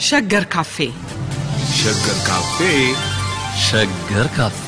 ሸገር ካፌ ሸገር ካፌ ሸገር ካፌ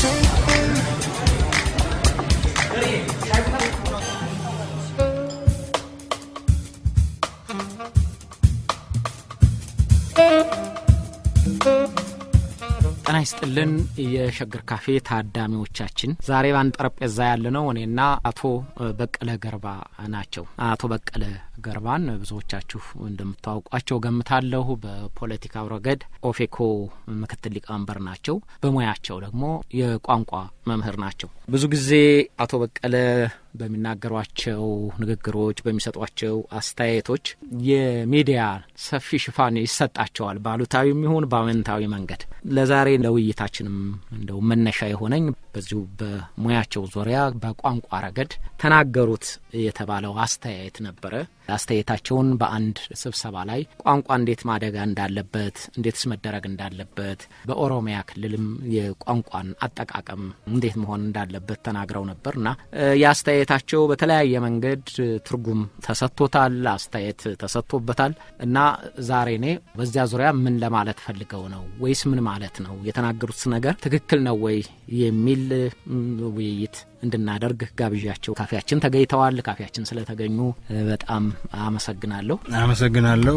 ጤና ይስጥልን የሸገር ካፌ ታዳሚዎቻችን፣ ዛሬ ባንድ ጠረጴዛ ያለነው እኔና አቶ በቀለ ገርባ ናቸው። አቶ በቀለ ገርባን ብዙዎቻችሁ እንደምታውቋቸው ገምታለሁ። በፖለቲካው ረገድ ኦፌኮ ምክትል ሊቀመንበር ናቸው። በሙያቸው ደግሞ የቋንቋ መምህር ናቸው። ብዙ ጊዜ አቶ በቀለ በሚናገሯቸው ንግግሮች፣ በሚሰጧቸው አስተያየቶች የሚዲያ ሰፊ ሽፋን ይሰጣቸዋል፣ በአሉታዊም ይሁን በአዎንታዊ መንገድ። ለዛሬ ለውይይታችንም እንደው መነሻ የሆነኝ በዚሁ በሙያቸው ዙሪያ በቋንቋ ረገድ ተናገሩት የተባለው አስተያየት ነበረ። አስተያየታቸውን በአንድ ስብሰባ ላይ ቋንቋ እንዴት ማደግ እንዳለበት እንዴትስ መደረግ እንዳለበት በኦሮሚያ ክልልም የቋንቋን አጠቃቀም እንዴት መሆን እንዳለበት ተናግረው ነበር እና የአስተያየታቸው በተለያየ መንገድ ትርጉም ተሰጥቶታል፣ አስተያየት ተሰጥቶበታል እና ዛሬ እኔ በዚያ ዙሪያ ምን ለማለት ፈልገው ነው ወይስ ምን ማለት ነው የተናገሩት ነገር ትክክል ነው ወይ የሚል ውይይት እንድናደርግ ጋብዣቸው ካፌያችን ተገኝተዋል። ካፌያችን ስለተገኙ በጣም አመሰግናለሁ። አመሰግናለሁ።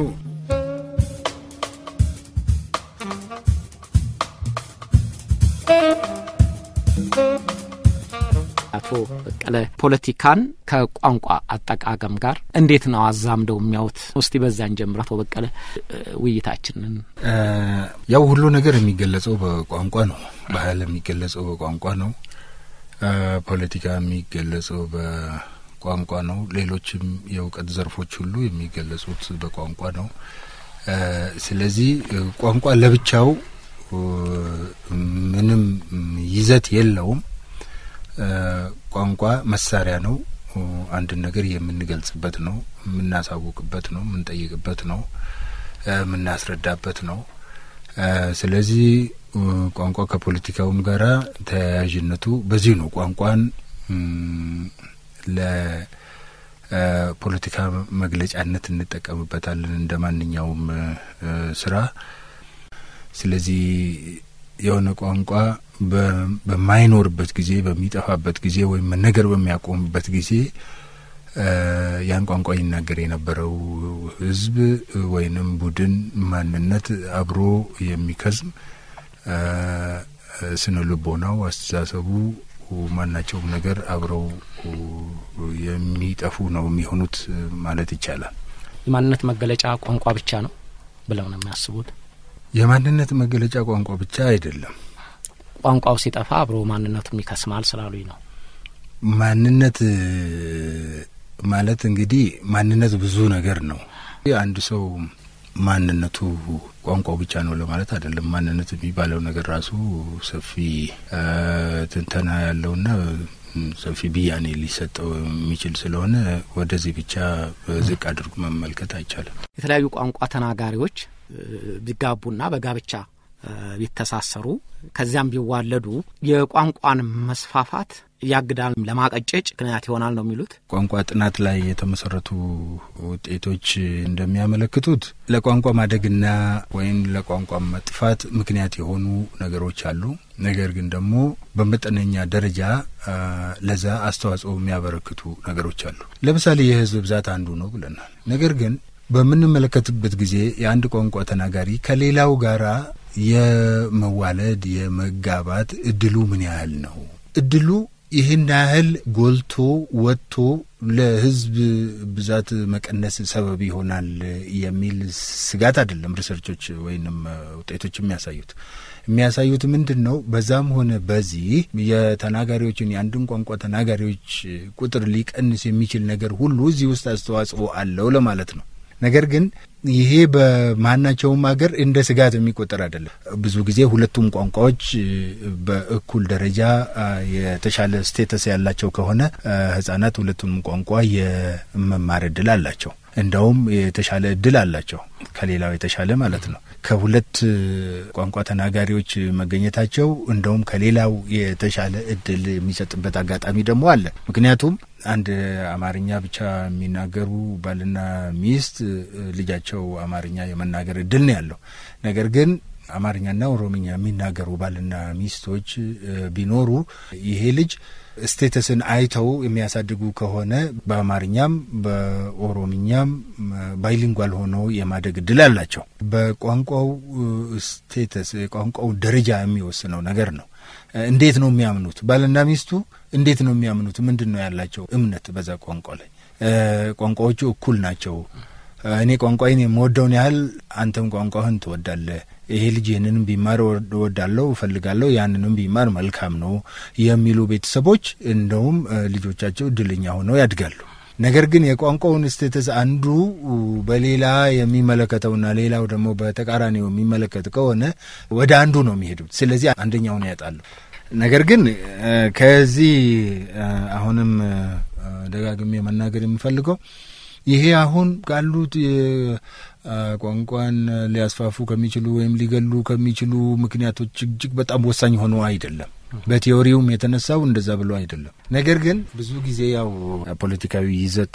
አቶ በቀለ ፖለቲካን ከቋንቋ አጠቃቀም ጋር እንዴት ነው አዛምደው የሚያዩት? እስቲ በዛን ጀምር። አቶ በቀለ ውይይታችንን ያው ሁሉ ነገር የሚገለጸው በቋንቋ ነው። ባህል የሚገለጸው በቋንቋ ነው። ፖለቲካ የሚገለጸው በቋንቋ ነው። ሌሎችም የእውቀት ዘርፎች ሁሉ የሚገለጹት በቋንቋ ነው። ስለዚህ ቋንቋ ለብቻው ምንም ይዘት የለውም። ቋንቋ መሳሪያ ነው። አንድን ነገር የምንገልጽበት ነው፣ የምናሳውቅበት ነው፣ የምንጠይቅበት ነው፣ የምናስረዳበት ነው። ስለዚህ ቋንቋ ከፖለቲካውም ጋራ ተያያዥነቱ በዚህ ነው። ቋንቋን ለፖለቲካ መግለጫነት እንጠቀምበታለን እንደ ማንኛውም ስራ። ስለዚህ የሆነ ቋንቋ በማይኖርበት ጊዜ፣ በሚጠፋበት ጊዜ ወይም መነገር በሚያቆምበት ጊዜ ያን ቋንቋ ይናገር የነበረው ሕዝብ ወይንም ቡድን ማንነት አብሮ የሚከዝም ስነ ልቦናው፣ አስተሳሰቡ፣ ማናቸውም ነገር አብረው የሚጠፉ ነው የሚሆኑት ማለት ይቻላል። የማንነት መገለጫ ቋንቋ ብቻ ነው ብለው ነው የሚያስቡት? የማንነት መገለጫ ቋንቋ ብቻ አይደለም። ቋንቋው ሲጠፋ አብሮ ማንነቱም ይከስማል ስላሉኝ ነው። ማንነት ማለት እንግዲህ ማንነት ብዙ ነገር ነው። አንድ ሰው ማንነቱ ቋንቋው ብቻ ነው ለማለት አይደለም። ማንነት የሚባለው ነገር ራሱ ሰፊ ትንተና ያለውና ሰፊ ብያኔ ሊሰጠው የሚችል ስለሆነ ወደዚህ ብቻ ዝቅ አድርጎ መመልከት አይቻልም። የተለያዩ ቋንቋ ተናጋሪዎች ቢጋቡና በጋብቻ ቢተሳሰሩ ከዚያም ቢዋለዱ የቋንቋን መስፋፋት ያግዳል፣ ለማቀጨጭ ምክንያት ይሆናል ነው የሚሉት። ቋንቋ ጥናት ላይ የተመሰረቱ ውጤቶች እንደሚያመለክቱት ለቋንቋ ማደግና ወይም ለቋንቋ መጥፋት ምክንያት የሆኑ ነገሮች አሉ። ነገር ግን ደግሞ በመጠነኛ ደረጃ ለዛ አስተዋጽኦ የሚያበረክቱ ነገሮች አሉ። ለምሳሌ የሕዝብ ብዛት አንዱ ነው ብለናል። ነገር ግን በምንመለከትበት ጊዜ የአንድ ቋንቋ ተናጋሪ ከሌላው ጋራ የመዋለድ የመጋባት እድሉ ምን ያህል ነው? እድሉ ይህን ያህል ጎልቶ ወጥቶ ለህዝብ ብዛት መቀነስ ሰበብ ይሆናል የሚል ስጋት አይደለም። ሪሰርቾች ወይንም ውጤቶች የሚያሳዩት የሚያሳዩት ምንድን ነው? በዛም ሆነ በዚህ የተናጋሪዎችን የአንድን ቋንቋ ተናጋሪዎች ቁጥር ሊቀንስ የሚችል ነገር ሁሉ እዚህ ውስጥ አስተዋጽኦ አለው ለማለት ነው። ነገር ግን ይሄ በማናቸውም ሀገር እንደ ስጋት የሚቆጠር አይደለም። ብዙ ጊዜ ሁለቱም ቋንቋዎች በእኩል ደረጃ የተሻለ ስቴተስ ያላቸው ከሆነ ህጻናት ሁለቱንም ቋንቋ የመማር እድል አላቸው። እንደውም የተሻለ እድል አላቸው ከሌላው የተሻለ ማለት ነው። ከሁለት ቋንቋ ተናጋሪዎች መገኘታቸው እንደውም ከሌላው የተሻለ እድል የሚሰጥበት አጋጣሚ ደግሞ አለ። ምክንያቱም አንድ አማርኛ ብቻ የሚናገሩ ባልና ሚስት ልጃቸው አማርኛ የመናገር እድል ነው ያለው። ነገር ግን አማርኛና ኦሮምኛ የሚናገሩ ባልና ሚስቶች ቢኖሩ ይሄ ልጅ ስቴተስን አይተው የሚያሳድጉ ከሆነ በአማርኛም በኦሮምኛም ባይሊንጓል ሆነው የማደግ እድል አላቸው። በቋንቋው ስቴተስ የቋንቋው ደረጃ የሚወስነው ነገር ነው። እንዴት ነው የሚያምኑት? ባልና ሚስቱ እንዴት ነው የሚያምኑት? ምንድን ነው ያላቸው እምነት በዛ ቋንቋ ላይ? ቋንቋዎቹ እኩል ናቸው። እኔ ቋንቋዬን የምወደውን ያህል አንተም ቋንቋህን ትወዳለህ። ይሄ ልጅ ይህንንም ቢማር እወዳለሁ እፈልጋለሁ፣ ያንንም ቢማር መልካም ነው የሚሉ ቤተሰቦች እንደውም ልጆቻቸው እድለኛ ሆነው ያድጋሉ። ነገር ግን የቋንቋውን ስቴተስ አንዱ በሌላ የሚመለከተውና ሌላው ደግሞ በተቃራኒው የሚመለከት ከሆነ ወደ አንዱ ነው የሚሄዱት። ስለዚህ አንደኛውን ያጣሉ። ነገር ግን ከዚህ አሁንም ደጋግሜ መናገር የምፈልገው ይሄ አሁን ካሉት ቋንቋን ሊያስፋፉ ከሚችሉ ወይም ሊገሉ ከሚችሉ ምክንያቶች እጅግ በጣም ወሳኝ ሆኖ አይደለም። በቴዎሪውም የተነሳው እንደዛ ብሎ አይደለም። ነገር ግን ብዙ ጊዜ ያው ፖለቲካዊ ይዘት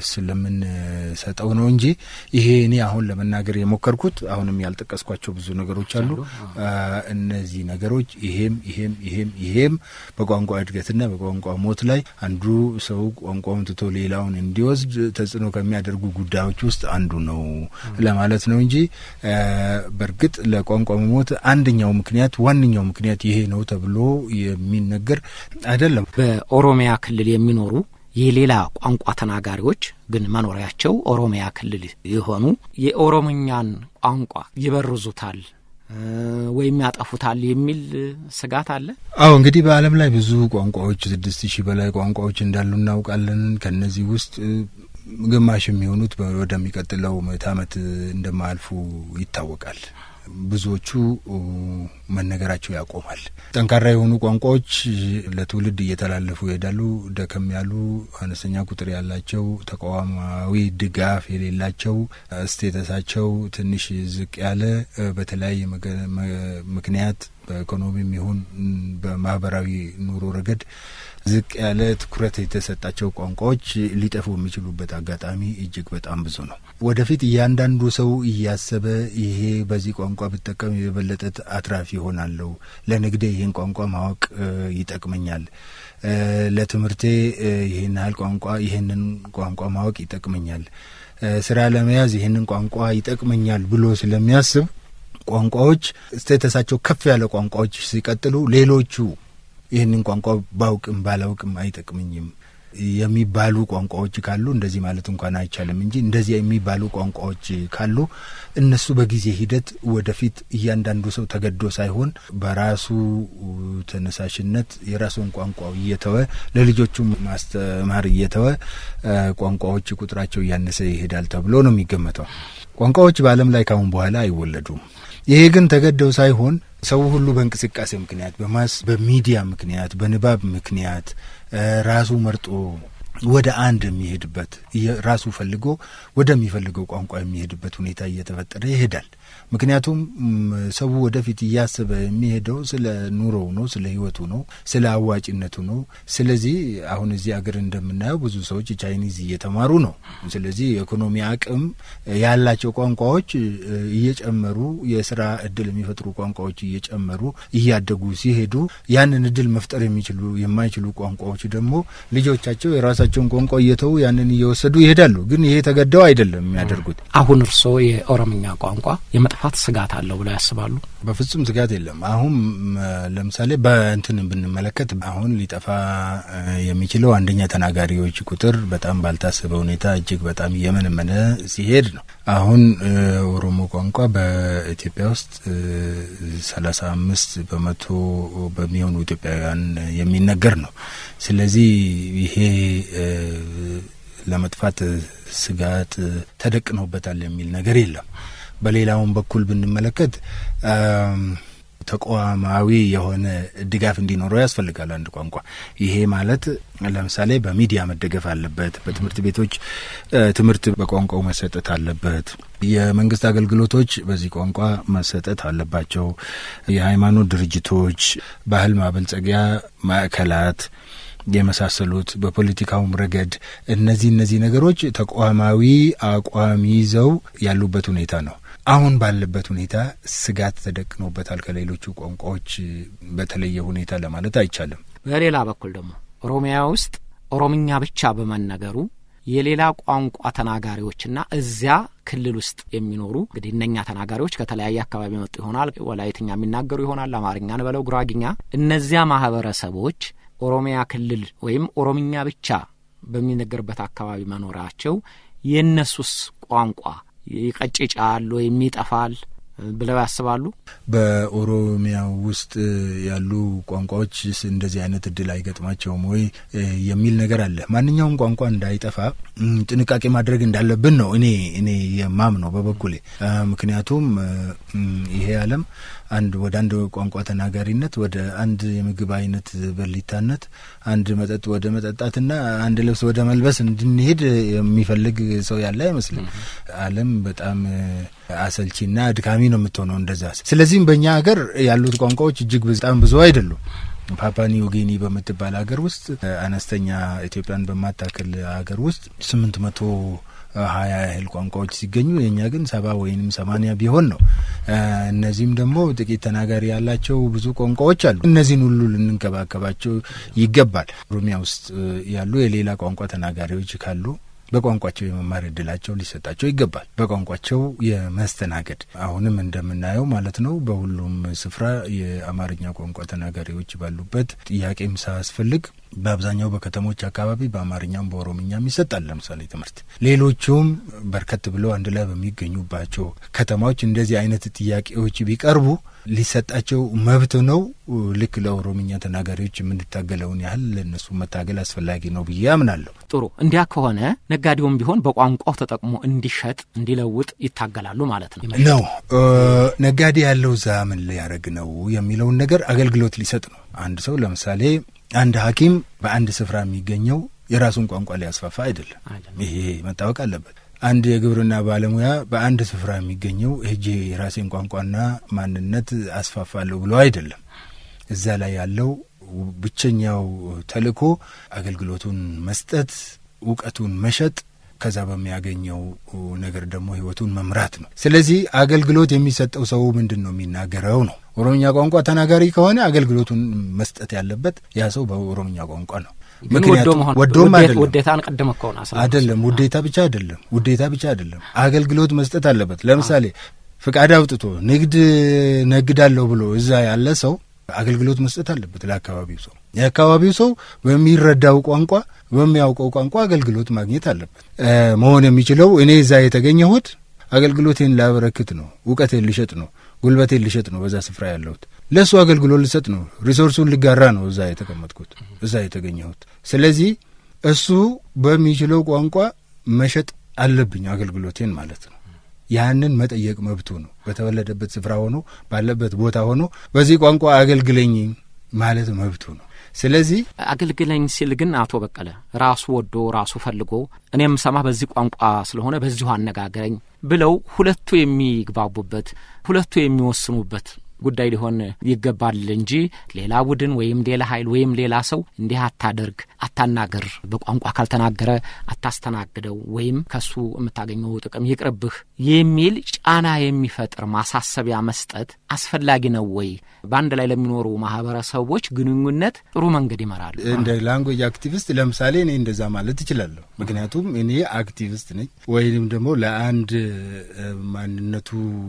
ስለምንሰጠው ነው እንጂ ይሄ እኔ አሁን ለመናገር የሞከርኩት አሁንም ያልጠቀስኳቸው ብዙ ነገሮች አሉ። እነዚህ ነገሮች ይሄም ይሄም ይሄም ይሄም በቋንቋ እድገትና በቋንቋ ሞት ላይ አንዱ ሰው ቋንቋውን ትቶ ሌላውን እንዲወስድ ተጽዕኖ ከሚያደርጉ ጉዳዮች ውስጥ አንዱ ነው ለማለት ነው እንጂ በእርግጥ ለቋንቋ መሞት አንደኛው ምክንያት ዋነኛው ምክንያት ይሄ ነው ተብሎ የሚነገር አይደለም። በኦሮሚያ ክልል የሚኖሩ የሌላ ቋንቋ ተናጋሪዎች ግን መኖሪያቸው ኦሮሚያ ክልል የሆኑ የኦሮምኛን ቋንቋ ይበርዙታል ወይም ያጠፉታል የሚል ስጋት አለ። አዎ እንግዲህ በዓለም ላይ ብዙ ቋንቋዎች ስድስት ሺህ በላይ ቋንቋዎች እንዳሉ እናውቃለን። ከነዚህ ውስጥ ግማሽ የሚሆኑት ወደሚቀጥለው ምዕተ ዓመት እንደማያልፉ ይታወቃል። ብዙዎቹ መነገራቸው ያቆማል። ጠንካራ የሆኑ ቋንቋዎች ለትውልድ እየተላለፉ ይሄዳሉ። ደከም ያሉ አነስተኛ ቁጥር ያላቸው ተቋማዊ ድጋፍ የሌላቸው ስቴተሳቸው ትንሽ ዝቅ ያለ በተለያየ ምክንያት በኢኮኖሚም ይሁን በማህበራዊ ኑሮ ረገድ ዝቅ ያለ ትኩረት የተሰጣቸው ቋንቋዎች ሊጠፉ የሚችሉበት አጋጣሚ እጅግ በጣም ብዙ ነው። ወደፊት እያንዳንዱ ሰው እያሰበ ይሄ በዚህ ቋንቋ ብጠቀም የበለጠ አትራፊ ይሆናለሁ፣ ለንግዴ ይህን ቋንቋ ማወቅ ይጠቅመኛል፣ ለትምህርቴ ይህን ያህል ቋንቋ ይህንን ቋንቋ ማወቅ ይጠቅመኛል፣ ስራ ለመያዝ ይህንን ቋንቋ ይጠቅመኛል ብሎ ስለሚያስብ ቋንቋዎች ስቴተሳቸው ከፍ ያለ ቋንቋዎች ሲቀጥሉ ሌሎቹ ይህንን ቋንቋ ባውቅም ባላውቅም አይጠቅምኝም የሚባሉ ቋንቋዎች ካሉ እንደዚህ ማለት እንኳን አይቻልም እንጂ እንደዚህ የሚባሉ ቋንቋዎች ካሉ እነሱ በጊዜ ሂደት ወደፊት እያንዳንዱ ሰው ተገዶ ሳይሆን በራሱ ተነሳሽነት የራሱን ቋንቋ እየተወ ለልጆቹ ማስተማር እየተወ ቋንቋዎች ቁጥራቸው እያነሰ ይሄዳል ተብሎ ነው የሚገመተው። ቋንቋዎች በዓለም ላይ ካሁን በኋላ አይወለዱም። ይሄ ግን ተገደው ሳይሆን ሰው ሁሉ በእንቅስቃሴ ምክንያት በማስ በሚዲያ ምክንያት በንባብ ምክንያት ራሱ መርጦ ወደ አንድ የሚሄድበት ራሱ ፈልጎ ወደሚፈልገው ቋንቋ የሚሄድበት ሁኔታ እየተፈጠረ ይሄዳል። ምክንያቱም ሰው ወደፊት እያሰበ የሚሄደው ስለ ኑሮው ነው፣ ስለ ሕይወቱ ነው፣ ስለ አዋጭነቱ ነው። ስለዚህ አሁን እዚህ ሀገር እንደምናየው ብዙ ሰዎች ቻይኒዝ እየተማሩ ነው። ስለዚህ የኢኮኖሚ አቅም ያላቸው ቋንቋዎች እየጨመሩ የስራ እድል የሚፈጥሩ ቋንቋዎች እየጨመሩ እያደጉ ሲሄዱ ያንን እድል መፍጠር የሚችሉ የማይችሉ ቋንቋዎች ደግሞ ልጆቻቸው የራሳቸውን ቋንቋ እየተዉ ያንን እየወሰዱ ይሄዳሉ። ግን ይሄ ተገደው አይደለም የሚያደርጉት። አሁን እርስዎ የኦሮምኛ ቋንቋ የመጥፋት ስጋት አለው ብለው ያስባሉ? በፍጹም ስጋት የለም። አሁን ለምሳሌ በእንትን ብንመለከት አሁን ሊጠፋ የሚችለው አንደኛ ተናጋሪዎች ቁጥር በጣም ባልታሰበ ሁኔታ እጅግ በጣም እየመነመነ ሲሄድ ነው። አሁን ኦሮሞ ቋንቋ በኢትዮጵያ ውስጥ ሰላሳ አምስት በመቶ በሚሆኑ ኢትዮጵያውያን የሚነገር ነው። ስለዚህ ይሄ ለመጥፋት ስጋት ተደቅኖበታል የሚል ነገር የለም። በሌላውም በኩል ብንመለከት ተቋማዊ የሆነ ድጋፍ እንዲኖረው ያስፈልጋል። አንድ ቋንቋ ይሄ ማለት ለምሳሌ በሚዲያ መደገፍ አለበት። በትምህርት ቤቶች ትምህርት በቋንቋው መሰጠት አለበት። የመንግስት አገልግሎቶች በዚህ ቋንቋ መሰጠት አለባቸው። የሃይማኖት ድርጅቶች፣ ባህል ማበልጸጊያ ማዕከላት የመሳሰሉት በፖለቲካውም ረገድ እነዚህ እነዚህ ነገሮች ተቋማዊ አቋም ይዘው ያሉበት ሁኔታ ነው። አሁን ባለበት ሁኔታ ስጋት ተደቅኖበታል ከሌሎቹ ቋንቋዎች በተለየ ሁኔታ ለማለት አይቻልም። በሌላ በኩል ደግሞ ኦሮሚያ ውስጥ ኦሮምኛ ብቻ በመነገሩ የሌላ ቋንቋ ተናጋሪዎችና እዚያ ክልል ውስጥ የሚኖሩ እንግዲህ እነኛ ተናጋሪዎች ከተለያየ አካባቢ መጡ ይሆናል። ወላይትኛ የሚናገሩ ይሆናል፣ አማርኛን በለው ጉራጊኛ። እነዚያ ማህበረሰቦች ኦሮሚያ ክልል ወይም ኦሮምኛ ብቻ በሚነገርበት አካባቢ መኖራቸው የእነሱስ ቋንቋ ይቀጭጫል ወይም ይጠፋል ብለው ያስባሉ? በኦሮሚያ ውስጥ ያሉ ቋንቋዎች እንደዚህ አይነት እድል አይገጥማቸውም ወይ የሚል ነገር አለ። ማንኛውም ቋንቋ እንዳይጠፋ ጥንቃቄ ማድረግ እንዳለብን ነው እኔ እኔ የማምነው በበኩሌ። ምክንያቱም ይሄ ዓለም አንድ ወደ አንድ ቋንቋ ተናጋሪነት ወደ አንድ የምግብ አይነት በሊታነት አንድ መጠጥ ወደ መጠጣትና አንድ ልብስ ወደ መልበስ እንድንሄድ የሚፈልግ ሰው ያለ አይመስልም። ዓለም በጣም አሰልቺና አድካሚ ነው የምትሆነው እንደዛ። ስለዚህም በእኛ ሀገር ያሉት ቋንቋዎች እጅግ በጣም ብዙ አይደሉም። ፓፓ ኒው ጊኒ በምትባል ሀገር ውስጥ አነስተኛ ኢትዮጵያን በማታክል ሀገር ውስጥ ስምንት መቶ ሀያ ያህል ቋንቋዎች ሲገኙ የእኛ ግን ሰባ ወይንም ሰማኒያ ቢሆን ነው። እነዚህም ደግሞ ጥቂት ተናጋሪ ያላቸው ብዙ ቋንቋዎች አሉ። እነዚህን ሁሉ ልንንከባከባቸው ይገባል። ኦሮሚያ ውስጥ ያሉ የሌላ ቋንቋ ተናጋሪዎች ካሉ በቋንቋቸው የመማር እድላቸው ሊሰጣቸው ይገባል። በቋንቋቸው የመስተናገድ አሁንም እንደምናየው ማለት ነው። በሁሉም ስፍራ የአማርኛ ቋንቋ ተናጋሪዎች ባሉበት ጥያቄም ሳያስፈልግ በአብዛኛው በከተሞች አካባቢ በአማርኛም በኦሮምኛም ይሰጣል። ለምሳሌ ትምህርት ሌሎቹም በርከት ብለው አንድ ላይ በሚገኙባቸው ከተማዎች እንደዚህ አይነት ጥያቄዎች ቢቀርቡ ሊሰጣቸው መብት ነው። ልክ ለኦሮምኛ ተናጋሪዎች የምንታገለውን ያህል ለእነሱ መታገል አስፈላጊ ነው ብዬ አምናለሁ። ጥሩ። እንዲያ ከሆነ ነጋዴውም ቢሆን በቋንቋው ተጠቅሞ እንዲሸጥ እንዲለውጥ ይታገላሉ ማለት ነው ነው። ነጋዴ ያለው እዛ ምን ሊያደርግ ነው የሚለውን ነገር አገልግሎት ሊሰጥ ነው። አንድ ሰው ለምሳሌ አንድ ሐኪም በአንድ ስፍራ የሚገኘው የራሱን ቋንቋ ሊያስፋፋ አይደለም። ይሄ መታወቅ አለበት። አንድ የግብርና ባለሙያ በአንድ ስፍራ የሚገኘው ሄጄ የራሴን ቋንቋና ማንነት አስፋፋለሁ ብሎ አይደለም። እዛ ላይ ያለው ብቸኛው ተልእኮ አገልግሎቱን መስጠት፣ እውቀቱን መሸጥ ከዛ በሚያገኘው ነገር ደግሞ ህይወቱን መምራት ነው። ስለዚህ አገልግሎት የሚሰጠው ሰው ምንድን ነው የሚናገረው ነው። ኦሮምኛ ቋንቋ ተናጋሪ ከሆነ አገልግሎቱን መስጠት ያለበት ያ ሰው በኦሮምኛ ቋንቋ ነው። ምክንያቱም ወዶም አይደለም ውዴታን ቅድም እኮ ነው አይደለም ውዴታ ብቻ አይደለም ውዴታ ብቻ አይደለም አገልግሎት መስጠት አለበት። ለምሳሌ ፍቃድ አውጥቶ ንግድ ነግዳለሁ ብሎ እዛ ያለ ሰው አገልግሎት መስጠት አለበት ለአካባቢው ሰው። የአካባቢው ሰው በሚረዳው ቋንቋ በሚያውቀው ቋንቋ አገልግሎት ማግኘት አለበት። መሆን የሚችለው እኔ እዛ የተገኘሁት አገልግሎቴን ላበረክት ነው፣ እውቀቴን ልሸጥ ነው፣ ጉልበቴን ልሸጥ ነው፣ በዛ ስፍራ ያለሁት ለእሱ አገልግሎት ልሰጥ ነው፣ ሪሶርሱን ልጋራ ነው እዛ የተቀመጥኩት፣ እዛ የተገኘሁት። ስለዚህ እሱ በሚችለው ቋንቋ መሸጥ አለብኝ አገልግሎቴን ማለት ነው። ያንን መጠየቅ መብቱ ነው። በተወለደበት ስፍራ ሆኖ ባለበት ቦታ ሆኖ በዚህ ቋንቋ አገልግለኝ ማለት መብቱ ነው። ስለዚህ አገልግለኝ ሲል ግን አቶ በቀለ ራሱ ወዶ ራሱ ፈልጎ እኔም ሰማ በዚህ ቋንቋ ስለሆነ በዚሁ አነጋግረኝ ብለው ሁለቱ የሚግባቡበት ሁለቱ የሚወስኑበት ጉዳይ ሊሆን ይገባል እንጂ ሌላ ቡድን ወይም ሌላ ኃይል ወይም ሌላ ሰው እንዲህ አታደርግ፣ አታናገር፣ በቋንቋ ካልተናገረ አታስተናግደው ወይም ከሱ የምታገኘው ጥቅም ይቅርብህ የሚል ጫና የሚፈጥር ማሳሰቢያ መስጠት አስፈላጊ ነው ወይ? በአንድ ላይ ለሚኖሩ ማህበረሰቦች ግንኙነት ጥሩ መንገድ ይመራሉ። እንደ ላንጉጅ አክቲቪስት ለምሳሌ እኔ እንደዛ ማለት እችላለሁ። ምክንያቱም እኔ አክቲቪስት ነኝ ወይም ደግሞ ለአንድ ማንነቱ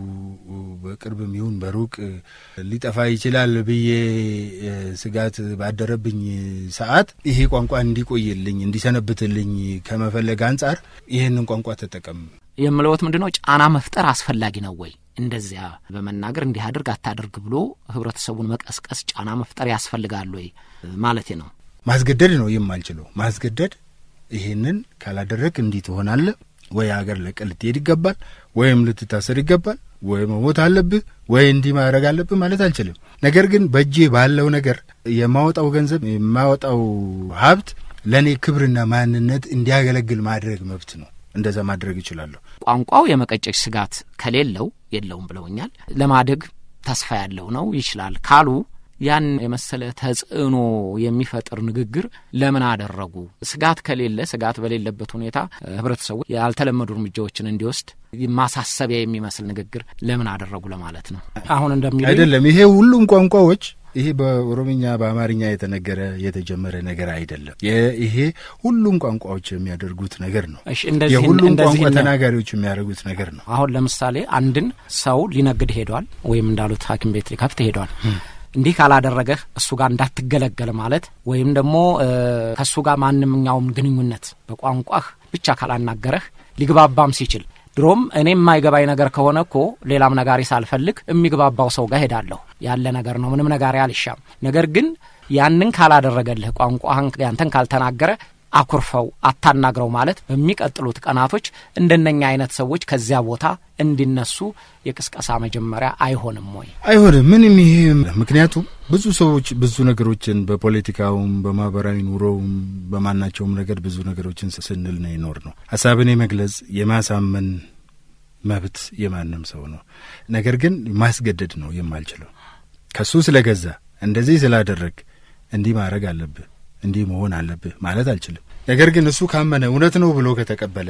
በቅርብም ይሁን በሩቅ ሊጠፋ ይችላል ብዬ ስጋት ባደረብኝ ሰዓት ይሄ ቋንቋ እንዲቆይልኝ እንዲሰነብትልኝ ከመፈለግ አንጻር ይህንን ቋንቋ ተጠቀም የምለወት ምንድን ነው ጫና መፍጠር አስፈላጊ ነው ወይ? እንደዚያ በመናገር እንዲህ አድርግ አታደርግ ብሎ ህብረተሰቡን መቀስቀስ ጫና መፍጠር ያስፈልጋል ወይ ማለቴ ነው። ማስገደድ ነው የማልችለው። ማስገደድ ይሄንን ካላደረግ እንዲህ ትሆናለህ ወይ ሀገር ለቀህ ልትሄድ ይገባል ወይም ልትታሰር ይገባል ወይ መሞት አለብህ ወይ እንዲህ ማድረግ አለብህ ማለት አልችልም። ነገር ግን በእጄ ባለው ነገር የማወጣው ገንዘብ የማወጣው ሀብት ለእኔ ክብርና ማንነት እንዲያገለግል ማድረግ መብት ነው። እንደዛ ማድረግ እችላለሁ። ቋንቋው የመቀጨጭ ስጋት ከሌለው የለውም ብለውኛል። ለማደግ ተስፋ ያለው ነው ይችላል ካሉ ያን የመሰለ ተጽዕኖ የሚፈጥር ንግግር ለምን አደረጉ? ስጋት ከሌለ ስጋት በሌለበት ሁኔታ ህብረተሰቡ ያልተለመዱ እርምጃዎችን እንዲወስድ ማሳሰቢያ የሚመስል ንግግር ለምን አደረጉ ለማለት ነው። አሁን እንደሚሉ አይደለም። ይሄ ሁሉም ቋንቋዎች ይሄ በኦሮምኛ በአማርኛ የተነገረ የተጀመረ ነገር አይደለም። ይሄ ሁሉም ቋንቋዎች የሚያደርጉት ነገር ነው። እሺ፣ እንደዚህ የሁሉም እንደዚህ ቋንቋ ነው። ተናጋሪዎች የሚያደርጉት ነገር ነው። አሁን ለምሳሌ አንድን ሰው ሊነግድ ሄዷል፣ ወይም እንዳሉት ሐኪም ቤት ሊከፍት ሄዷል። እንዲህ ካላደረገህ እሱ ጋር እንዳትገለገል ማለት ወይም ደግሞ ከእሱ ጋር ማንኛውም ግንኙነት በቋንቋህ ብቻ ካላናገረህ ሊግባባም ሲችል ድሮም እኔ የማይገባኝ ነገር ከሆነ እኮ ሌላም ነጋሪ ሳልፈልግ የሚግባባው ሰው ጋር ሄዳለሁ ያለ ነገር ነው። ምንም ነጋሪ አልሻም። ነገር ግን ያንን ካላደረገልህ ቋንቋህን ያንተን ካልተናገረ አኩርፈው አታናግረው ማለት በሚቀጥሉት ቀናቶች እንደነኛ አይነት ሰዎች ከዚያ ቦታ እንዲነሱ የቅስቀሳ መጀመሪያ አይሆንም ወይ? አይሆንም። ምንም ይሄ ምክንያቱም ብዙ ሰዎች ብዙ ነገሮችን በፖለቲካውም በማህበራዊ ኑሮውም በማናቸውም ነገር ብዙ ነገሮችን ስንል ነው የኖር ነው። ሀሳብን የመግለጽ የማሳመን መብት የማንም ሰው ነው። ነገር ግን ማስገደድ ነው የማልችለው። ከሱ ስለገዛ እንደዚህ ስላደረግ እንዲህ ማድረግ አለብህ እንዲህ መሆን አለብህ ማለት አልችልም። ነገር ግን እሱ ካመነ እውነት ነው ብሎ ከተቀበለ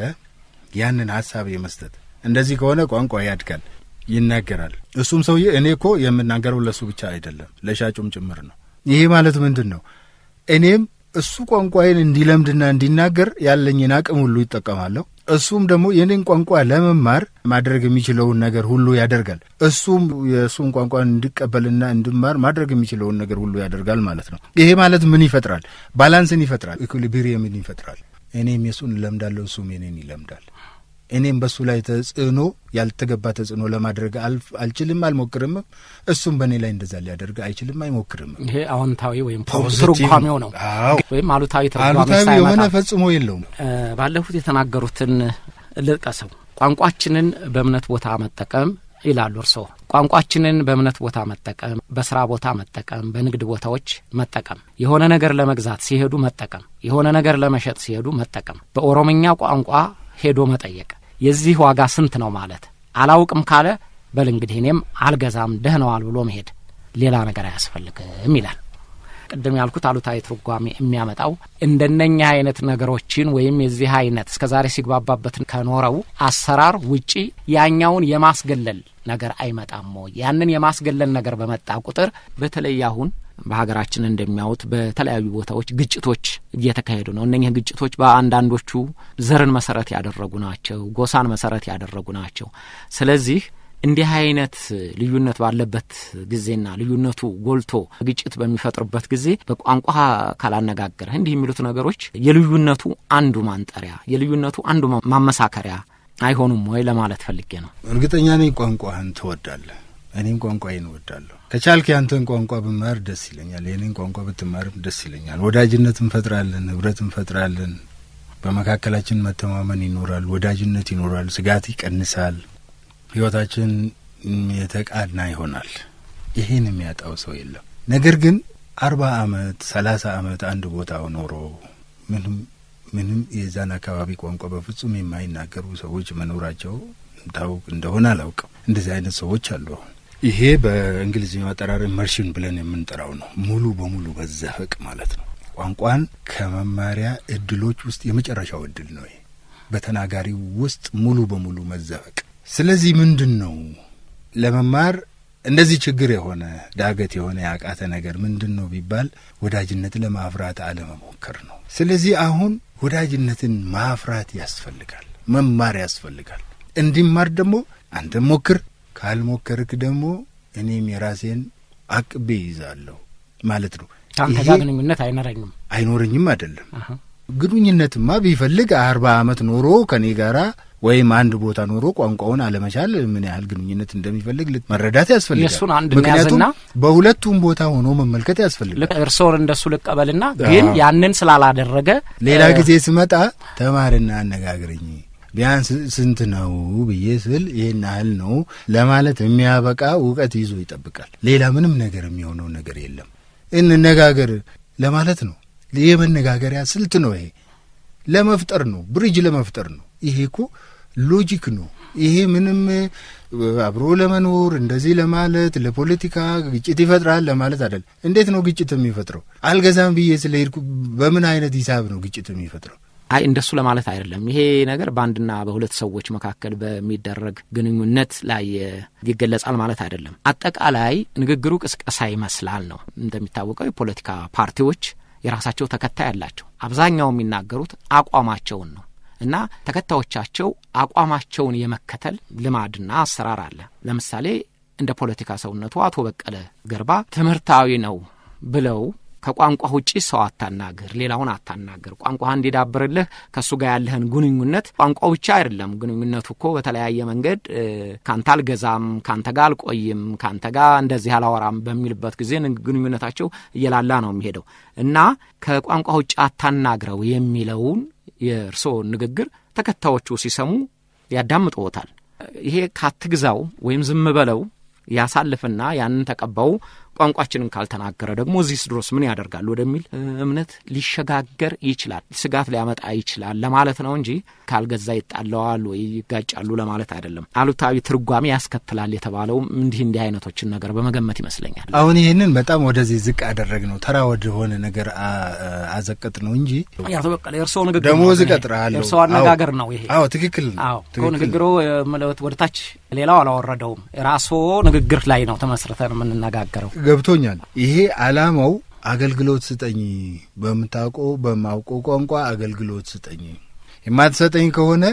ያንን ሀሳብ የመስጠት እንደዚህ ከሆነ ቋንቋ ያድጋል፣ ይናገራል። እሱም ሰውዬ እኔ እኮ የምናገረው ለእሱ ብቻ አይደለም ለሻጩም ጭምር ነው። ይሄ ማለት ምንድን ነው? እኔም እሱ ቋንቋዬን እንዲለምድና እንዲናገር ያለኝን አቅም ሁሉ ይጠቀማለሁ። እሱም ደግሞ የኔን ቋንቋ ለመማር ማድረግ የሚችለውን ነገር ሁሉ ያደርጋል። እሱም የእሱን ቋንቋ እንዲቀበልና እንድማር ማድረግ የሚችለውን ነገር ሁሉ ያደርጋል ማለት ነው። ይሄ ማለት ምን ይፈጥራል? ባላንስን ይፈጥራል። ኢኩሊብሪየምን ይፈጥራል። እኔም የእሱን እለምዳለሁ፣ እሱም የኔን ይለምዳል። እኔም በእሱ ላይ ተጽዕኖ ያልተገባ ተጽዕኖ ለማድረግ አልችልም፣ አልሞክርምም። እሱም በእኔ ላይ እንደዛ ሊያደርግ አይችልም፣ አይሞክርም። ይሄ አዎንታዊ ወይም ፖዚቲቭ ትርጓሜው ነው አዎ። ወይም አሉታዊ ትርጓሜ አሉታዊ ሳይመጣ የሆነ ፈጽሞ የለውም። ባለፉት የተናገሩትን ልጥቀሰው። ቋንቋችንን በእምነት ቦታ መጠቀም ይላሉ እርስዎ። ቋንቋችንን በእምነት ቦታ መጠቀም፣ በስራ ቦታ መጠቀም፣ በንግድ ቦታዎች መጠቀም፣ የሆነ ነገር ለመግዛት ሲሄዱ መጠቀም፣ የሆነ ነገር ለመሸጥ ሲሄዱ መጠቀም፣ በኦሮምኛ ቋንቋ ሄዶ መጠየቅ፣ የዚህ ዋጋ ስንት ነው ማለት አላውቅም ካለ በል እንግዲህ እኔም አልገዛም ደህነዋል ብሎ መሄድ፣ ሌላ ነገር አያስፈልግም ይላል። ቅድም ያልኩት አሉታዊ ትርጓሜ የሚያመጣው እንደነኛ አይነት ነገሮችን ወይም የዚህ አይነት እስከ ዛሬ ሲግባባበት ከኖረው አሰራር ውጪ ያኛውን የማስገለል ነገር አይመጣም ወይ? ያንን የማስገለል ነገር በመጣ ቁጥር በተለይ አሁን በሀገራችን እንደሚያዩት በተለያዩ ቦታዎች ግጭቶች እየተካሄዱ ነው። እነኚህ ግጭቶች በአንዳንዶቹ ዘርን መሰረት ያደረጉ ናቸው፣ ጎሳን መሰረት ያደረጉ ናቸው። ስለዚህ እንዲህ አይነት ልዩነት ባለበት ጊዜና ልዩነቱ ጎልቶ ግጭት በሚፈጥርበት ጊዜ በቋንቋ ካላነጋገረህ እንዲህ የሚሉት ነገሮች የልዩነቱ አንዱ ማንጠሪያ፣ የልዩነቱ አንዱ ማመሳከሪያ አይሆኑም ወይ ለማለት ፈልጌ ነው። እርግጠኛ ነኝ ቋንቋህን ትወዳለህ። እኔም ቋንቋዬን እወዳለሁ። ከቻልክ ያንተን ቋንቋ ብማር ደስ ይለኛል። የኔን ቋንቋ ብትማርም ደስ ይለኛል። ወዳጅነት እንፈጥራለን፣ ህብረት እንፈጥራለን። በመካከላችን መተማመን ይኖራል፣ ወዳጅነት ይኖራል፣ ስጋት ይቀንሳል፣ ህይወታችን የተቃና ይሆናል። ይሄን የሚያጣው ሰው የለም። ነገር ግን አርባ አመት ሰላሳ አመት አንድ ቦታ ኖሮ ምንም ምንም የዛን አካባቢ ቋንቋ በፍጹም የማይናገሩ ሰዎች መኖራቸው ታውቅ እንደሆነ አላውቅም። እንደዚህ አይነት ሰዎች አሉ። አሁን ይሄ በእንግሊዝኛው አጠራር ኢመርሽን ብለን የምንጠራው ነው። ሙሉ በሙሉ መዘፈቅ ማለት ነው። ቋንቋን ከመማሪያ እድሎች ውስጥ የመጨረሻው እድል ነው። ይሄ በተናጋሪው ውስጥ ሙሉ በሙሉ መዘፈቅ። ስለዚህ ምንድን ነው ለመማር እንደዚህ ችግር የሆነ ዳገት የሆነ ያቃተ ነገር ምንድን ነው ቢባል ወዳጅነት ለማፍራት አለመሞከር ነው። ስለዚህ አሁን ወዳጅነትን ማፍራት ያስፈልጋል፣ መማር ያስፈልጋል። እንዲማር ደግሞ አንተም ሞክር፣ ካልሞከርክ ደግሞ እኔም የራሴን አቅቤ ይዛለሁ ማለት ነው። ከአንተ ይሄ ጋር ግንኙነት አይኖረኝም። አይኖረኝም አይደለም። ግንኙነትማ ቢፈልግ አርባ አመት ኖሮ ከኔ ጋራ ወይም አንድ ቦታ ኖሮ ቋንቋውን አለመቻል ምን ያህል ግንኙነት እንደሚፈልግ ልት- መረዳት ያስፈልጋል። የእሱን አንድ ምክንያቱም እንያዝና በሁለቱም ቦታ ሆኖ መመልከት ያስፈልጋል። ልክ እርስዎን እንደሱ ልቀበልና ግን አዎ። ያንን ስላላደረገ ሌላ እ፣ ጊዜ ስመጣ ተማርና አነጋግረኝ፣ ቢያንስ ስንት ነው ብዬ ስል ይህን ያህል ነው ለማለት የሚያበቃ እውቀት ይዞ ይጠብቃል። ሌላ ምንም ነገር የሚሆነው ነገር የለም። እንነጋገር ለማለት ነው። የመነጋገሪያ ስልት ነው። ይሄ ለመፍጠር ነው፣ ብሪጅ ለመፍጠር ነው። ይሄ እኮ ሎጂክ ነው። ይሄ ምንም አብሮ ለመኖር እንደዚህ ለማለት ለፖለቲካ ግጭት ይፈጥራል ለማለት አይደለም። እንዴት ነው ግጭት የሚፈጥረው? አልገዛም ብዬ ስለሄድኩ በምን አይነት ሂሳብ ነው ግጭት የሚፈጥረው? አይ እንደሱ ለማለት አይደለም። ይሄ ነገር በአንድና በሁለት ሰዎች መካከል በሚደረግ ግንኙነት ላይ ይገለጻል ማለት አይደለም። አጠቃላይ ንግግሩ ቅስቀሳ ይመስላል ነው። እንደሚታወቀው የፖለቲካ ፓርቲዎች የራሳቸው ተከታይ አላቸው። አብዛኛው የሚናገሩት አቋማቸውን ነው እና ተከታዮቻቸው አቋማቸውን የመከተል ልማድና አሰራር አለ። ለምሳሌ እንደ ፖለቲካ ሰውነቱ አቶ በቀለ ገርባ ትምህርታዊ ነው ብለው ከቋንቋ ውጪ ሰው አታናግር፣ ሌላውን አታናግር፣ ቋንቋ እንዲዳብርልህ ከእሱ ጋር ያለህን ግንኙነት ቋንቋው ብቻ አይደለም። ግንኙነቱ እኮ በተለያየ መንገድ ካንተ አልገዛም፣ ካንተ ጋር አልቆይም፣ ካንተ ጋር እንደዚህ አላወራም በሚልበት ጊዜ ግንኙነታቸው እየላላ ነው የሚሄደው እና ከቋንቋ ውጭ አታናግረው የሚለውን የእርስዎ ንግግር ተከታዮቹ ሲሰሙ ያዳምጥዎታል። ይሄ ካትግዛው ወይም ዝም በለው ያሳልፍና ያንን ተቀባው ቋንቋችንን ካልተናገረ ደግሞ እዚህ ድሮስ ምን ያደርጋል ወደሚል እምነት ሊሸጋገር ይችላል። ስጋት ሊያመጣ ይችላል ለማለት ነው እንጂ ካልገዛ ይጣለዋል ወይ ይጋጫሉ ለማለት አይደለም። አሉታዊ ትርጓሜ ያስከትላል የተባለው እንዲህ እንዲህ አይነቶችን ነገር በመገመት ይመስለኛል። አሁን ይህንን በጣም ወደዚህ ዝቅ አደረግ ነው ተራ ወደሆነ ነገር አዘቀጥ ነው እንጂ አቶ በቀለ የእርስዎ ንግግር ደሞዝ እቀጥርሃለሁ የእርስዎ አነጋገር ነው ይሄ። አዎ ትክክል ነው። አዎ ንግግሮ ወደ ታች ሌላው አላወረደውም። ራስዎ ንግግር ላይ ነው ተመስርተን የምንነጋገረው። ገብቶኛል። ይሄ አላማው አገልግሎት ስጠኝ፣ በምታውቀው በማውቀው ቋንቋ አገልግሎት ስጠኝ፣ የማትሰጠኝ ከሆነ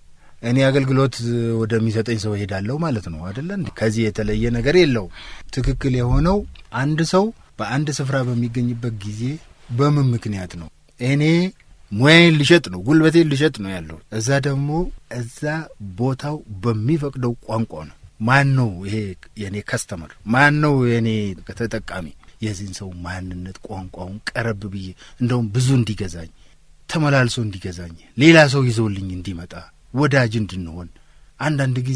እኔ አገልግሎት ወደሚሰጠኝ ሰው ሄዳለሁ ማለት ነው አደለ? ከዚህ የተለየ ነገር የለውም። ትክክል የሆነው አንድ ሰው በአንድ ስፍራ በሚገኝበት ጊዜ በምን ምክንያት ነው? እኔ ሙያዬን ልሸጥ ነው፣ ጉልበቴን ልሸጥ ነው ያለው። እዛ ደግሞ እዛ ቦታው በሚፈቅደው ቋንቋ ነው። ማን ነው ይሄ የእኔ ከስተመር? ማን ነው የእኔ ተጠቃሚ? የዚህን ሰው ማንነት ቋንቋውን ቀረብ ብዬ እንደውም ብዙ እንዲገዛኝ ተመላልሶ እንዲገዛኝ ሌላ ሰው ይዞልኝ እንዲመጣ ወዳጅ እንድንሆን አንዳንድ ጊዜ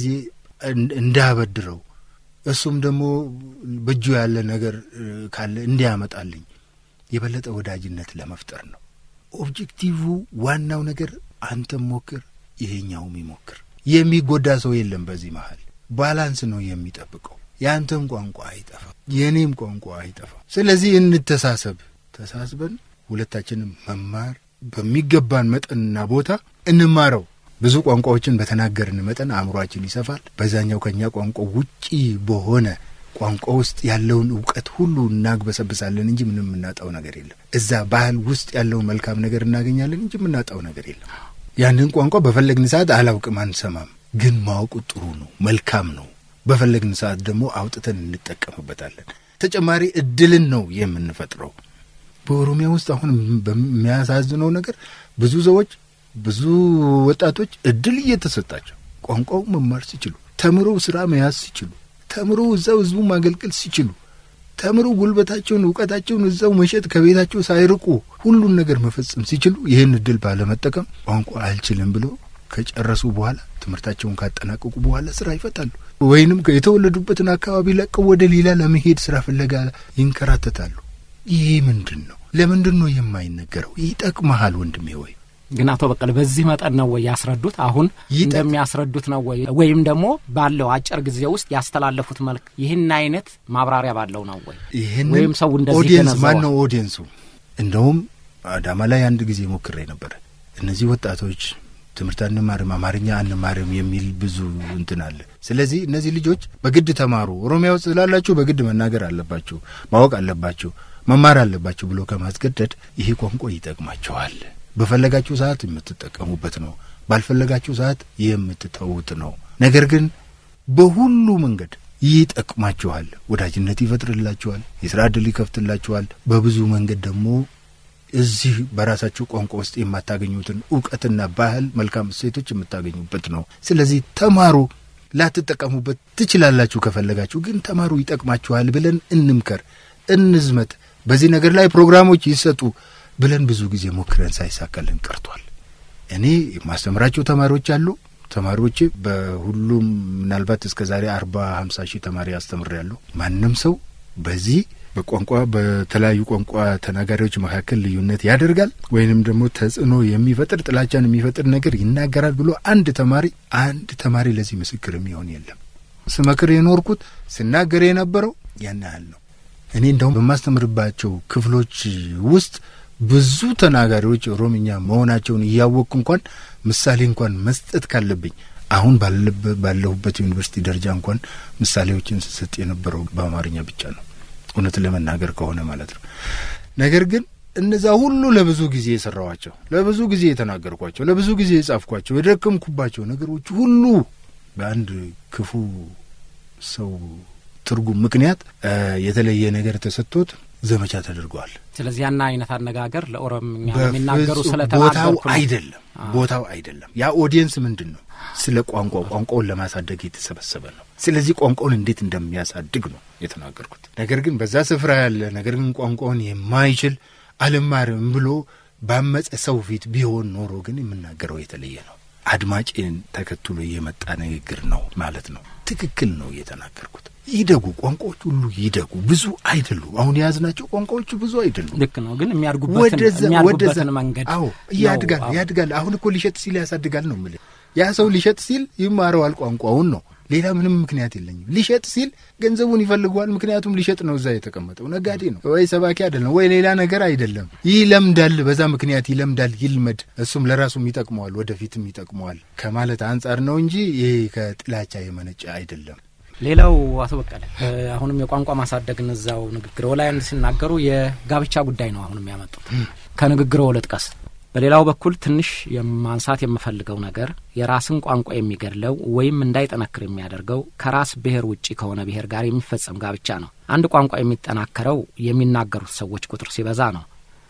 እንዳበድረው እሱም ደግሞ በእጁ ያለ ነገር ካለ እንዲያመጣልኝ የበለጠ ወዳጅነት ለመፍጠር ነው። ኦብጀክቲቭ ዋናው ነገር አንተም ሞክር፣ ይሄኛውም ይሞክር። የሚጎዳ ሰው የለም በዚህ መሀል ባላንስ ነው የሚጠብቀው። የአንተም ቋንቋ አይጠፋም፣ የእኔም ቋንቋ አይጠፋም። ስለዚህ እንተሳሰብ። ተሳስበን ሁለታችንም መማር በሚገባን መጠንና ቦታ እንማረው። ብዙ ቋንቋዎችን በተናገርን መጠን አእምሯችን ይሰፋል። በዛኛው ከኛ ቋንቋ ውጪ በሆነ ቋንቋ ውስጥ ያለውን እውቀት ሁሉ እናግበሰብሳለን እንጂ ምንም የምናጣው ነገር የለም። እዛ ባህል ውስጥ ያለውን መልካም ነገር እናገኛለን እንጂ የምናጣው ነገር የለም። ያንን ቋንቋ በፈለግን ሰዓት አላውቅም አንሰማም፣ ግን ማወቁ ጥሩ ነው፣ መልካም ነው። በፈለግን ሰዓት ደግሞ አውጥተን እንጠቀምበታለን። ተጨማሪ እድልን ነው የምንፈጥረው። በኦሮሚያ ውስጥ አሁን በሚያሳዝነው ነገር ብዙ ሰዎች ብዙ ወጣቶች እድል እየተሰጣቸው ቋንቋው መማር ሲችሉ፣ ተምሮ ስራ መያዝ ሲችሉ፣ ተምሮ እዛው ህዝቡ ማገልገል ሲችሉ፣ ተምሮ ጉልበታቸውን እውቀታቸውን እዛው መሸጥ ከቤታቸው ሳይርቁ ሁሉን ነገር መፈጸም ሲችሉ ይህን እድል ባለመጠቀም ቋንቋ አልችልም ብሎ ከጨረሱ በኋላ ትምህርታቸውን ካጠናቀቁ በኋላ ስራ ይፈታሉ፣ ወይንም የተወለዱበትን አካባቢ ለቀው ወደ ሌላ ለመሄድ ስራ ፍለጋ ይንከራተታሉ። ይሄ ምንድን ነው? ለምንድን ነው የማይነገረው? ይጠቅመሃል ወንድሜ ወይ ግን አቶ በቀለ በዚህ መጠን ነው ወይ ያስረዱት? አሁን እንደሚያስረዱት ነው ወይ ወይም ደግሞ ባለው አጭር ጊዜ ውስጥ ያስተላለፉት መልክ ይህን አይነት ማብራሪያ ባለው ነው ወይ? ይህን ወይም ሰው እንደዚህ ኦዲየንስ ማን ገነዘበው? ነው ኦዲየንሱ? እንደውም አዳማ ላይ አንድ ጊዜ ሞክሬ ነበረ። እነዚህ ወጣቶች ትምህርት አንማርም፣ አማርኛ አንማርም የሚል ብዙ እንትን አለ። ስለዚህ እነዚህ ልጆች በግድ ተማሩ፣ ኦሮሚያ ውስጥ ስላላችሁ በግድ መናገር አለባችሁ፣ ማወቅ አለባችሁ፣ መማር አለባችሁ ብሎ ከማስገደድ ይሄ ቋንቋ ይጠቅማቸዋል። በፈለጋችሁ ሰዓት የምትጠቀሙበት ነው፣ ባልፈለጋችሁ ሰዓት የምትተዉት ነው። ነገር ግን በሁሉ መንገድ ይጠቅማችኋል። ወዳጅነት ይፈጥርላችኋል፣ የስራ ዕድል ይከፍትላችኋል። በብዙ መንገድ ደግሞ እዚህ በራሳችሁ ቋንቋ ውስጥ የማታገኙትን እውቀትና ባህል፣ መልካም እሴቶች የምታገኙበት ነው። ስለዚህ ተማሩ። ላትጠቀሙበት ትችላላችሁ ከፈለጋችሁ፣ ግን ተማሩ፣ ይጠቅማችኋል ብለን እንምከር፣ እንዝመት። በዚህ ነገር ላይ ፕሮግራሞች ይሰጡ ብለን ብዙ ጊዜ ሞክረን ሳይሳካልን ቀርቷል። እኔ የማስተምራቸው ተማሪዎች አሉ። ተማሪዎቼ በሁሉም ምናልባት እስከ ዛሬ አርባ ሀምሳ ሺህ ተማሪ አስተምሬያለሁ። ማንም ሰው በዚህ በቋንቋ በተለያዩ ቋንቋ ተናጋሪዎች መካከል ልዩነት ያደርጋል ወይንም ደግሞ ተጽዕኖ የሚፈጥር ጥላቻን የሚፈጥር ነገር ይናገራል ብሎ አንድ ተማሪ አንድ ተማሪ ለዚህ ምስክር የሚሆን የለም። ስመክር የኖርኩት ስናገር የነበረው ያን ያህል ነው። እኔ እንደውም በማስተምርባቸው ክፍሎች ውስጥ ብዙ ተናጋሪዎች ኦሮምኛ መሆናቸውን እያወቅኩ እንኳን ምሳሌ እንኳን መስጠት ካለብኝ አሁን ባለሁበት ዩኒቨርሲቲ ደረጃ እንኳን ምሳሌዎችን ስሰጥ የነበረው በአማርኛ ብቻ ነው፣ እውነት ለመናገር ከሆነ ማለት ነው። ነገር ግን እነዛ ሁሉ ለብዙ ጊዜ የሰራኋቸው፣ ለብዙ ጊዜ የተናገርኳቸው፣ ለብዙ ጊዜ የጻፍኳቸው፣ የደከምኩባቸው ነገሮች ሁሉ በአንድ ክፉ ሰው ትርጉም ምክንያት የተለየ ነገር ተሰጥቶት ዘመቻ ተደርገዋል። ስለዚህ ያን አይነት አነጋገር ለኦሮምኛ በፍጹም የሚናገሩ ቦታው ስለተናገርኩ ነው። አይደለም፣ ቦታው አይደለም። ያ ኦዲየንስ ምንድን ነው? ስለ ቋንቋ ቋንቋውን ለማሳደግ የተሰበሰበ ነው። ስለዚህ ቋንቋውን እንዴት እንደሚያሳድግ ነው የተናገርኩት። ነገር ግን በዛ ስፍራ ያለ ነገር ግን ቋንቋውን የማይችል አልማርም ብሎ ባመፀ ሰው ፊት ቢሆን ኖሮ ግን የምናገረው የተለየ ነው። አድማጭን ተከትሎ የመጣ ንግግር ነው ማለት ነው። ትክክል ነው የተናገርኩት። ይደጉ፣ ቋንቋዎች ሁሉ ይደጉ። ብዙ አይደሉ። አሁን የያዝናቸው ቋንቋዎቹ ብዙ አይደሉ። ልክ ነው። ግን የሚያድጉበትን ወደዛ ወደዛ የሚያድጉበትን መንገድ አዎ ነው። ያድጋል አዎ። ያድጋል። አሁን እኮ ሊሸጥ ሲል ያሳድጋል ነው የምልህ። ያ ሰው ሊሸጥ ሲል ይማረዋል ቋንቋውን ነው። ሌላ ምንም ምክንያት የለኝም። ሊሸጥ ሲል ገንዘቡን ይፈልገዋል። ምክንያቱም ሊሸጥ ነው እዛ የተቀመጠው ነጋዴ ነው ወይ ሰባኪ አይደለም ወይ ሌላ ነገር አይደለም። ይለምዳል፣ በዛ ምክንያት ይለምዳል። ይልመድ፣ እሱም ለራሱም ይጠቅመዋል፣ ወደፊትም ይጠቅመዋል ከማለት አንጻር ነው እንጂ ይሄ ከጥላቻ የመነጨ አይደለም። ሌላው አቶ በቀለ እ አሁንም የቋንቋ ማሳደግን እዛው ንግግሮ ላይ ሲናገሩ የጋብቻ ጉዳይ ነው አሁንም ያመጡት። ከንግግሮ ልጥቀስ። በሌላው በኩል ትንሽ የማንሳት የምፈልገው ነገር የራስን ቋንቋ የሚገድለው ወይም እንዳይጠነክር የሚያደርገው ከራስ ብሔር ውጪ ከሆነ ብሔር ጋር የሚፈጸም ጋብቻ ነው። አንድ ቋንቋ የሚጠናከረው የሚናገሩት ሰዎች ቁጥር ሲበዛ ነው።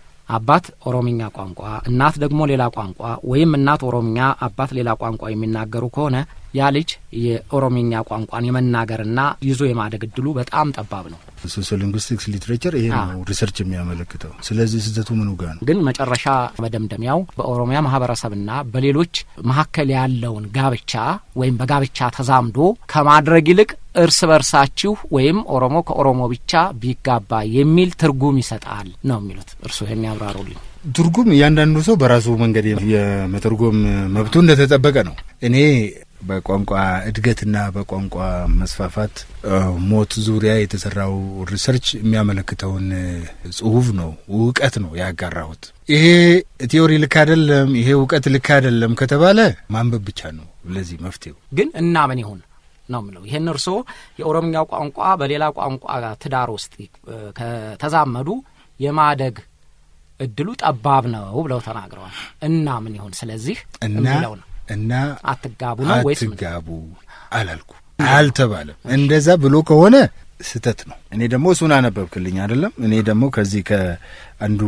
አባት ኦሮምኛ ቋንቋ፣ እናት ደግሞ ሌላ ቋንቋ ወይም እናት ኦሮምኛ፣ አባት ሌላ ቋንቋ የሚናገሩ ከሆነ ያ ልጅ የኦሮምኛ ቋንቋን የመናገርና ይዞ የማደግ እድሉ በጣም ጠባብ ነው። ሶሲዮ ሊንጉስቲክስ ሊትሬቸር ይሄ ነው ሪሰርች የሚያመለክተው። ስለዚህ ስህተቱ ምኑ ጋር ነው? ግን መጨረሻ መደምደሚያው በኦሮሚያ ማህበረሰብና በሌሎች መካከል ያለውን ጋብቻ ወይም በጋብቻ ተዛምዶ ከማድረግ ይልቅ እርስ በርሳችሁ ወይም ኦሮሞ ከኦሮሞ ብቻ ቢጋባ የሚል ትርጉም ይሰጣል ነው የሚሉት። እርስዎ ይህን ያብራሩልኝ። ትርጉም እያንዳንዱ ሰው በራሱ መንገድ የመተርጎም መብቱ እንደተጠበቀ ነው። እኔ በቋንቋ እድገትና በቋንቋ መስፋፋት ሞት ዙሪያ የተሰራው ሪሰርች የሚያመለክተውን ጽሁፍ ነው እውቀት ነው ያጋራሁት። ይሄ ቲዮሪ ልክ አይደለም፣ ይሄ እውቀት ልክ አይደለም ከተባለ ማንበብ ብቻ ነው ለዚህ መፍትሄው። ግን እና ምን ይሁን ነው የምለው። ይህን እርስዎ የኦሮምኛው ቋንቋ በሌላ ቋንቋ ትዳር ውስጥ ከተዛመዱ የማደግ እድሉ ጠባብ ነው ብለው ተናግረዋል። እና ምን ይሁን ስለዚህ እና የሚለው ነው እና አትጋቡ ነው ወይስ ምን? አትጋቡ አላልኩ አልተባለም። እንደዛ ብሎ ከሆነ ስህተት ነው። እኔ ደግሞ እሱን አነበብክልኝ አይደለም። እኔ ደግሞ ከዚህ ከአንዱ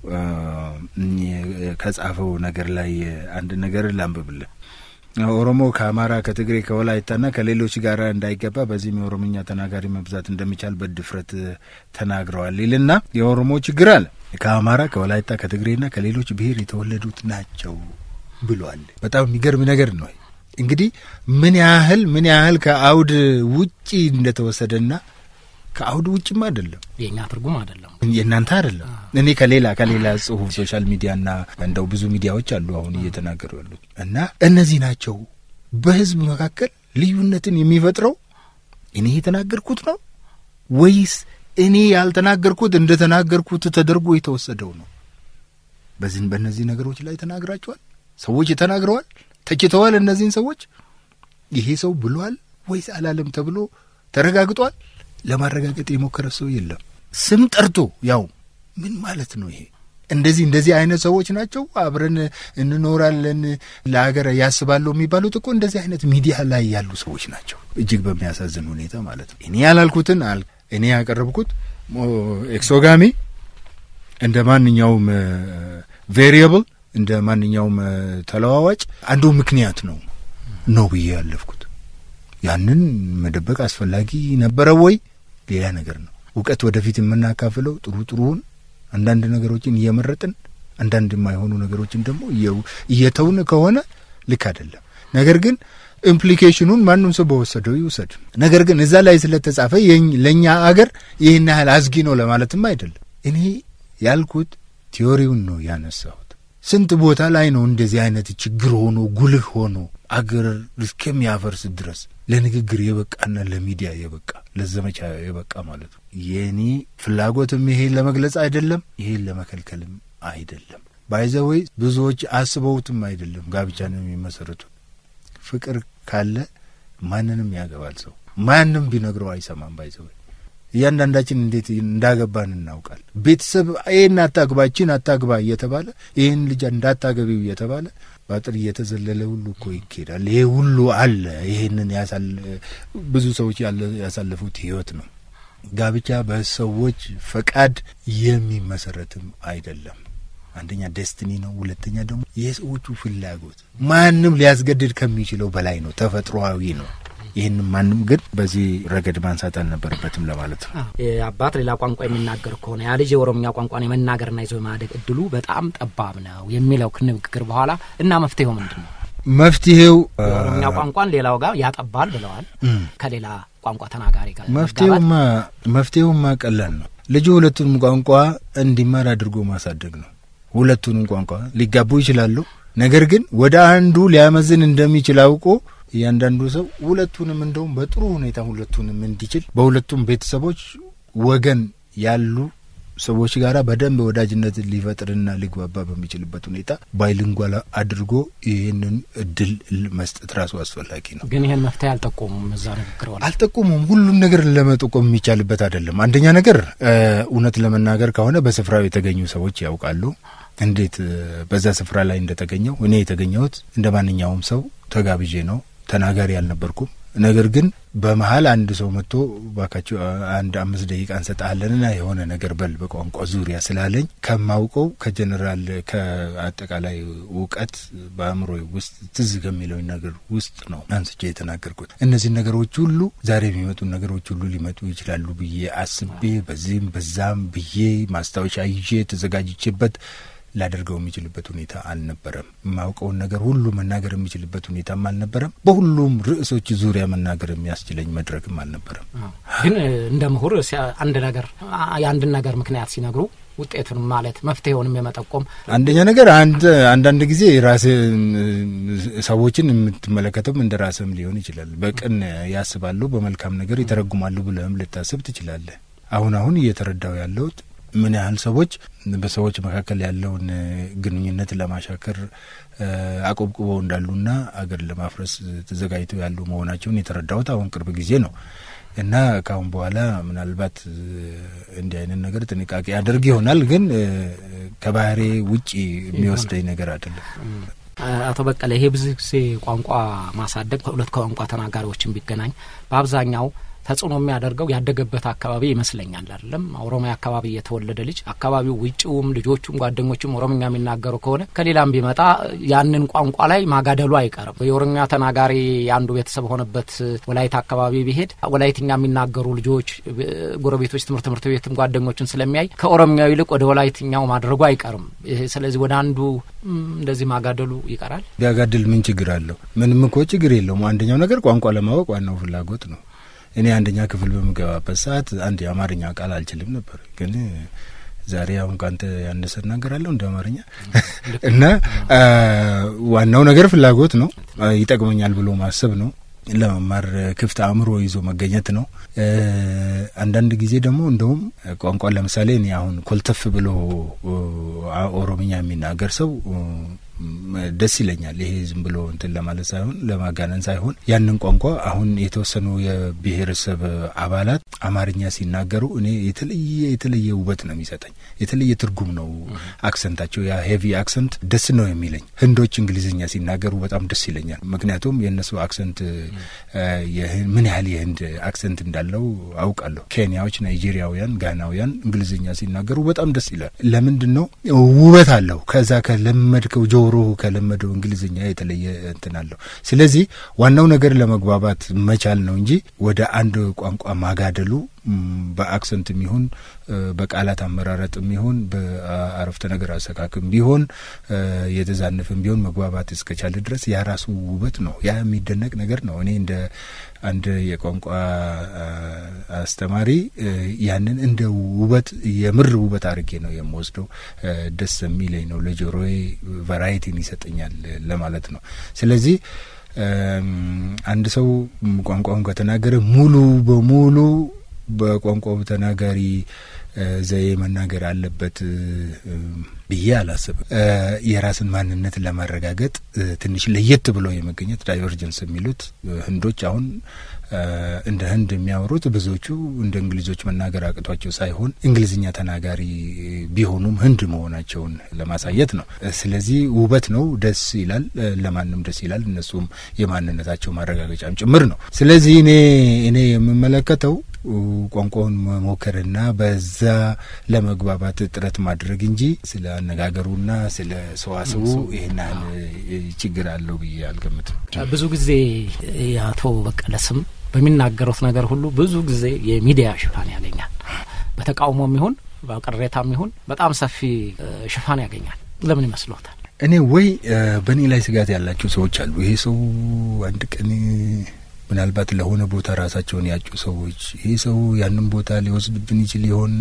ከጻፈው ነገር ላይ አንድ ነገር ላንብብልን። ኦሮሞ ከአማራ፣ ከትግሬ፣ ከወላይታና ከሌሎች ጋር እንዳይገባ በዚህም የኦሮምኛ ተናጋሪ መብዛት እንደሚቻል በድፍረት ተናግረዋል ይልና የኦሮሞ ችግር አለ ከአማራ፣ ከወላይታ፣ ከትግሬና ከሌሎች ብሔር የተወለዱት ናቸው ብሏል። በጣም የሚገርም ነገር ነው። እንግዲህ ምን ያህል ምን ያህል ከአውድ ውጪ እንደተወሰደና ከአውድ ውጭም አይደለም የእኛ ትርጉም አይደለም። የእናንተ አይደለም። እኔ ከሌላ ከሌላ ጽሁፍ ሶሻል ሚዲያና እንደው ብዙ ሚዲያዎች አሉ አሁን እየተናገሩ ያሉት እና እነዚህ ናቸው በህዝብ መካከል ልዩነትን የሚፈጥረው እኔ የተናገርኩት ነው ወይስ እኔ ያልተናገርኩት እንደ ተናገርኩት ተደርጎ የተወሰደው ነው? በዚህ በእነዚህ ነገሮች ላይ ተናግራቸዋል። ሰዎች ተናግረዋል፣ ተችተዋል። እነዚህን ሰዎች ይሄ ሰው ብሏል ወይስ አላለም ተብሎ ተረጋግጧል። ለማረጋገጥ የሞከረ ሰው የለም። ስም ጠርቶ ያው ምን ማለት ነው ይሄ? እንደዚህ እንደዚህ አይነት ሰዎች ናቸው አብረን እንኖራለን ለሀገር ያስባለሁ የሚባሉት እኮ እንደዚህ አይነት ሚዲያ ላይ ያሉ ሰዎች ናቸው። እጅግ በሚያሳዝን ሁኔታ ማለት ነው። እኔ ያላልኩትን አል እኔ ያቀረብኩት ኤክሶጋሚ እንደ ማንኛውም ቬሪየብል እንደ ማንኛውም ተለዋዋጭ አንዱ ምክንያት ነው ነው ብዬ ያለፍኩት። ያንን መደበቅ አስፈላጊ ነበረ ወይ? ሌላ ነገር ነው። እውቀት ወደፊት የምናካፍለው ጥሩ ጥሩውን አንዳንድ ነገሮችን እየመረጥን አንዳንድ የማይሆኑ ነገሮችን ደግሞ እየተውን ከሆነ ልክ አይደለም። ነገር ግን ኢምፕሊኬሽኑን ማንም ሰው በወሰደው ይውሰድ። ነገር ግን እዛ ላይ ስለተጻፈ ለእኛ አገር ይህን ያህል አዝጊ ነው ለማለትም አይደለም። እኔ ያልኩት ቲዮሪውን ነው ያነሳሁት። ስንት ቦታ ላይ ነው እንደዚህ አይነት ችግር ሆኖ ጉልህ ሆኖ አገር እስከሚያፈርስ ድረስ ለንግግር የበቃና ለሚዲያ የበቃ ለዘመቻ የበቃ ማለት ነው። የእኔ ፍላጎትም ይሄን ለመግለጽ አይደለም፣ ይሄን ለመከልከልም አይደለም። ባይዘወይ ብዙዎች አስበውትም አይደለም ጋብቻን የሚመሰርቱት። ፍቅር ካለ ማንንም ያገባል ሰው ማንም ቢነግረው አይሰማም። ባይዘወይ እያንዳንዳችን እንዴት እንዳገባን እናውቃል። ቤተሰብ ይህን አታግባችን አታግባ እየተባለ ይህን ልጅ እንዳታገቢው እየተባለ በአጥር እየተዘለለ ሁሉ እኮ ይኬዳል። ይሄ ሁሉ አለ። ይሄንን ብዙ ሰዎች ያሳለፉት ህይወት ነው። ጋብቻ በሰዎች ፈቃድ የሚመሰረትም አይደለም። አንደኛ ደስትኒ ነው። ሁለተኛ ደግሞ የሰዎቹ ፍላጎት ማንም ሊያስገድድ ከሚችለው በላይ ነው። ተፈጥሮአዊ ነው። ይህን ማንም ግን በዚህ ረገድ ማንሳት አልነበረበትም ለማለት ነው። አባት ሌላ ቋንቋ የሚናገር ከሆነ ያ ልጅ የኦሮምኛ ቋንቋን የመናገርና ይዞ የማደግ እድሉ በጣም ጠባብ ነው የሚለው ንግግር በኋላ እና መፍትሄው ምንድን ነው? መፍትሄው የኦሮምኛ ቋንቋን ሌላው ጋር ያጠባል ብለዋል። ከሌላ ቋንቋ ተናጋሪ ጋር መፍትሄውማ መፍትሄውማ ቀላል ነው። ልጁ ሁለቱንም ቋንቋ እንዲማር አድርጎ ማሳደግ ነው። ሁለቱንም ቋንቋ ሊጋቡ ይችላሉ። ነገር ግን ወደ አንዱ ሊያመዝን እንደሚችል አውቆ እያንዳንዱ ሰው ሁለቱንም እንደውም በጥሩ ሁኔታ ሁለቱንም እንዲችል በሁለቱም ቤተሰቦች ወገን ያሉ ሰዎች ጋር በደንብ ወዳጅነት ሊፈጥርና ሊግባባ በሚችልበት ሁኔታ ባይሊንጓል አድርጎ ይህንን እድል መስጠት ራሱ አስፈላጊ ነው። ግን ይህን መፍትሄ አልጠቆሙም። እዛ ንግግር አልጠቆሙም። ሁሉም ነገር ለመጠቆም የሚቻልበት አይደለም። አንደኛ ነገር እውነት ለመናገር ከሆነ በስፍራው የተገኙ ሰዎች ያውቃሉ እንዴት በዛ ስፍራ ላይ እንደተገኘው። እኔ የተገኘሁት እንደ ማንኛውም ሰው ተጋብዤ ነው። ተናጋሪ አልነበርኩም። ነገር ግን በመሀል አንድ ሰው መጥቶ ባካቸው አንድ አምስት ደቂቃ እንሰጣለንና የሆነ ነገር በል በቋንቋ ዙሪያ ስላለኝ ከማውቀው ከጀኔራል ከአጠቃላይ እውቀት በአእምሮ ውስጥ ትዝ ከሚለኝ ነገር ውስጥ ነው አንስቼ የተናገርኩት። እነዚህ ነገሮች ሁሉ ዛሬ የሚመጡ ነገሮች ሁሉ ሊመጡ ይችላሉ ብዬ አስቤ በዚህም በዛም ብዬ ማስታወሻ ይዤ ተዘጋጅቼበት ላደርገው የሚችልበት ሁኔታ አልነበረም። የማውቀውን ነገር ሁሉ መናገር የሚችልበት ሁኔታም አልነበረም። በሁሉም ርዕሶች ዙሪያ መናገር የሚያስችለኝ መድረክም አልነበረም። ግን እንደ ምሁር አንድ ነገር የአንድን ነገር ምክንያት ሲነግሩ ውጤቱን ማለት መፍትሄውንም የመጠቆም አንደኛ ነገር አንድ አንዳንድ ጊዜ ራስ ሰዎችን የምትመለከተውም እንደ ራስም ሊሆን ይችላል። በቅን ያስባሉ፣ በመልካም ነገር ይተረጉማሉ ብለህም ልታስብ ትችላለህ። አሁን አሁን እየተረዳው ያለሁት ምን ያህል ሰዎች በሰዎች መካከል ያለውን ግንኙነት ለማሻከር አቆብቁበው እንዳሉና አገር ለማፍረስ ተዘጋጅተው ያሉ መሆናቸውን የተረዳሁት አሁን ቅርብ ጊዜ ነው እና ከአሁን በኋላ ምናልባት እንዲህ አይነት ነገር ጥንቃቄ አድርግ ይሆናል፣ ግን ከባህሬ ውጪ የሚወስደኝ ነገር አይደለም። አቶ በቀለ ይሄ ብዙ ጊዜ ቋንቋ ማሳደግ ከሁለት ቋንቋ ተናጋሪዎችን ቢገናኝ በአብዛኛው ተጽዕኖ የሚያደርገው ያደገበት አካባቢ ይመስለኛል። አይደለም ኦሮሚያ አካባቢ የተወለደ ልጅ አካባቢው ውጭውም ልጆቹም ጓደኞቹም ኦሮምኛ የሚናገሩ ከሆነ ከሌላም ቢመጣ ያንን ቋንቋ ላይ ማጋደሉ አይቀርም። የኦሮምኛ ተናጋሪ አንዱ ቤተሰብ ሆነበት ወላይታ አካባቢ ቢሄድ ወላይትኛ የሚናገሩ ልጆች ጎረቤቶች፣ ትምህርት ትምህርት ቤትም ጓደኞችን ስለሚያይ ከኦሮምኛው ይልቅ ወደ ወላይትኛው ማድረጉ አይቀርም። ስለዚህ ወደ አንዱ እንደዚህ ማጋደሉ ይቀራል። ቢያጋድል ምን ችግር አለው? ምንም እኮ ችግር የለውም። አንደኛው ነገር ቋንቋ ለማወቅ ዋናው ፍላጎት ነው። እኔ አንደኛ ክፍል በምገባበት ሰዓት አንድ የአማርኛ ቃል አልችልም ነበር። ግን ዛሬ አሁን ከአንተ ያነሰ እናገራለሁ እንደ አማርኛ እና ዋናው ነገር ፍላጎት ነው። ይጠቅመኛል ብሎ ማሰብ ነው። ለመማር ክፍት አእምሮ ይዞ መገኘት ነው። አንዳንድ ጊዜ ደግሞ እንደውም ቋንቋ ለምሳሌ እኔ አሁን ኮልተፍ ብሎ ኦሮምኛ የሚናገር ሰው ደስ ይለኛል። ይሄ ዝም ብሎ እንትን ለማለት ሳይሆን ለማጋነን ሳይሆን ያንን ቋንቋ አሁን የተወሰኑ የብሔረሰብ አባላት አማርኛ ሲናገሩ እኔ የተለየ የተለየ ውበት ነው የሚሰጠኝ፣ የተለየ ትርጉም ነው አክሰንታቸው። ያ ሄቪ አክሰንት ደስ ነው የሚለኝ። ህንዶች እንግሊዝኛ ሲናገሩ በጣም ደስ ይለኛል። ምክንያቱም የእነሱ አክሰንት ምን ያህል የህንድ አክሰንት እንዳለው አውቃለሁ። ኬንያዎች፣ ናይጄሪያውያን፣ ጋናውያን እንግሊዝኛ ሲናገሩ በጣም ደስ ይላል። ለምንድን ነው? ውበት አለው። ከዛ ከለመድከው ጆሮ ከለመደው እንግሊዝኛ የተለየ እንትን አለው። ስለዚህ ዋናው ነገር ለመግባባት መቻል ነው እንጂ ወደ አንድ ቋንቋ ማጋደሉ በአክሰንትም ይሁን በቃላት አመራረጥም ይሁን በአረፍተ ነገር አሰካክም ቢሆን የተዛነፍም ቢሆን መግባባት እስከቻለ ድረስ ያ ራሱ ውበት ነው። ያ የሚደነቅ ነገር ነው። እኔ እንደ አንድ የቋንቋ አስተማሪ ያንን እንደ ውበት የምር ውበት አድርጌ ነው የምወስደው። ደስ የሚለኝ ነው። ለጆሮዬ ቫራይቲን ይሰጠኛል ለማለት ነው። ስለዚህ አንድ ሰው ቋንቋውን ከተናገረ ሙሉ በሙሉ በቋንቋው ተናጋሪ ዘዬ መናገር አለበት ብዬ አላስብም። የራስን ማንነት ለማረጋገጥ ትንሽ ለየት ብሎ የመገኘት ዳይቨርጀንስ የሚሉት ህንዶች አሁን እንደ ህንድ የሚያወሩት ብዙዎቹ እንደ እንግሊዞች መናገር አቅቷቸው ሳይሆን እንግሊዝኛ ተናጋሪ ቢሆኑም ህንድ መሆናቸውን ለማሳየት ነው። ስለዚህ ውበት ነው፣ ደስ ይላል፣ ለማንም ደስ ይላል። እነሱም የማንነታቸው ማረጋገጫም ጭምር ነው። ስለዚህ እኔ እኔ የምመለከተው ቋንቋውን መሞከርና በዛ ለመግባባት ጥረት ማድረግ እንጂ ስለ አነጋገሩና ስለ ሰዋስቡ ይህን ያህል ችግር አለው ብዬ አልገምትም። ብዙ ጊዜ የአቶ በቀለ ስም በሚናገሩት ነገር ሁሉ ብዙ ጊዜ የሚዲያ ሽፋን ያገኛል። በተቃውሞም ይሁን በቅሬታም ይሁን በጣም ሰፊ ሽፋን ያገኛል። ለምን ይመስሎታል? እኔ ወይ በእኔ ላይ ስጋት ያላቸው ሰዎች አሉ። ይሄ ሰው አንድ ቀን ምናልባት ለሆነ ቦታ ራሳቸውን ያጩ ሰዎች ይሄ ሰው ያንን ቦታ ሊወስድብን ይችል ይሆን?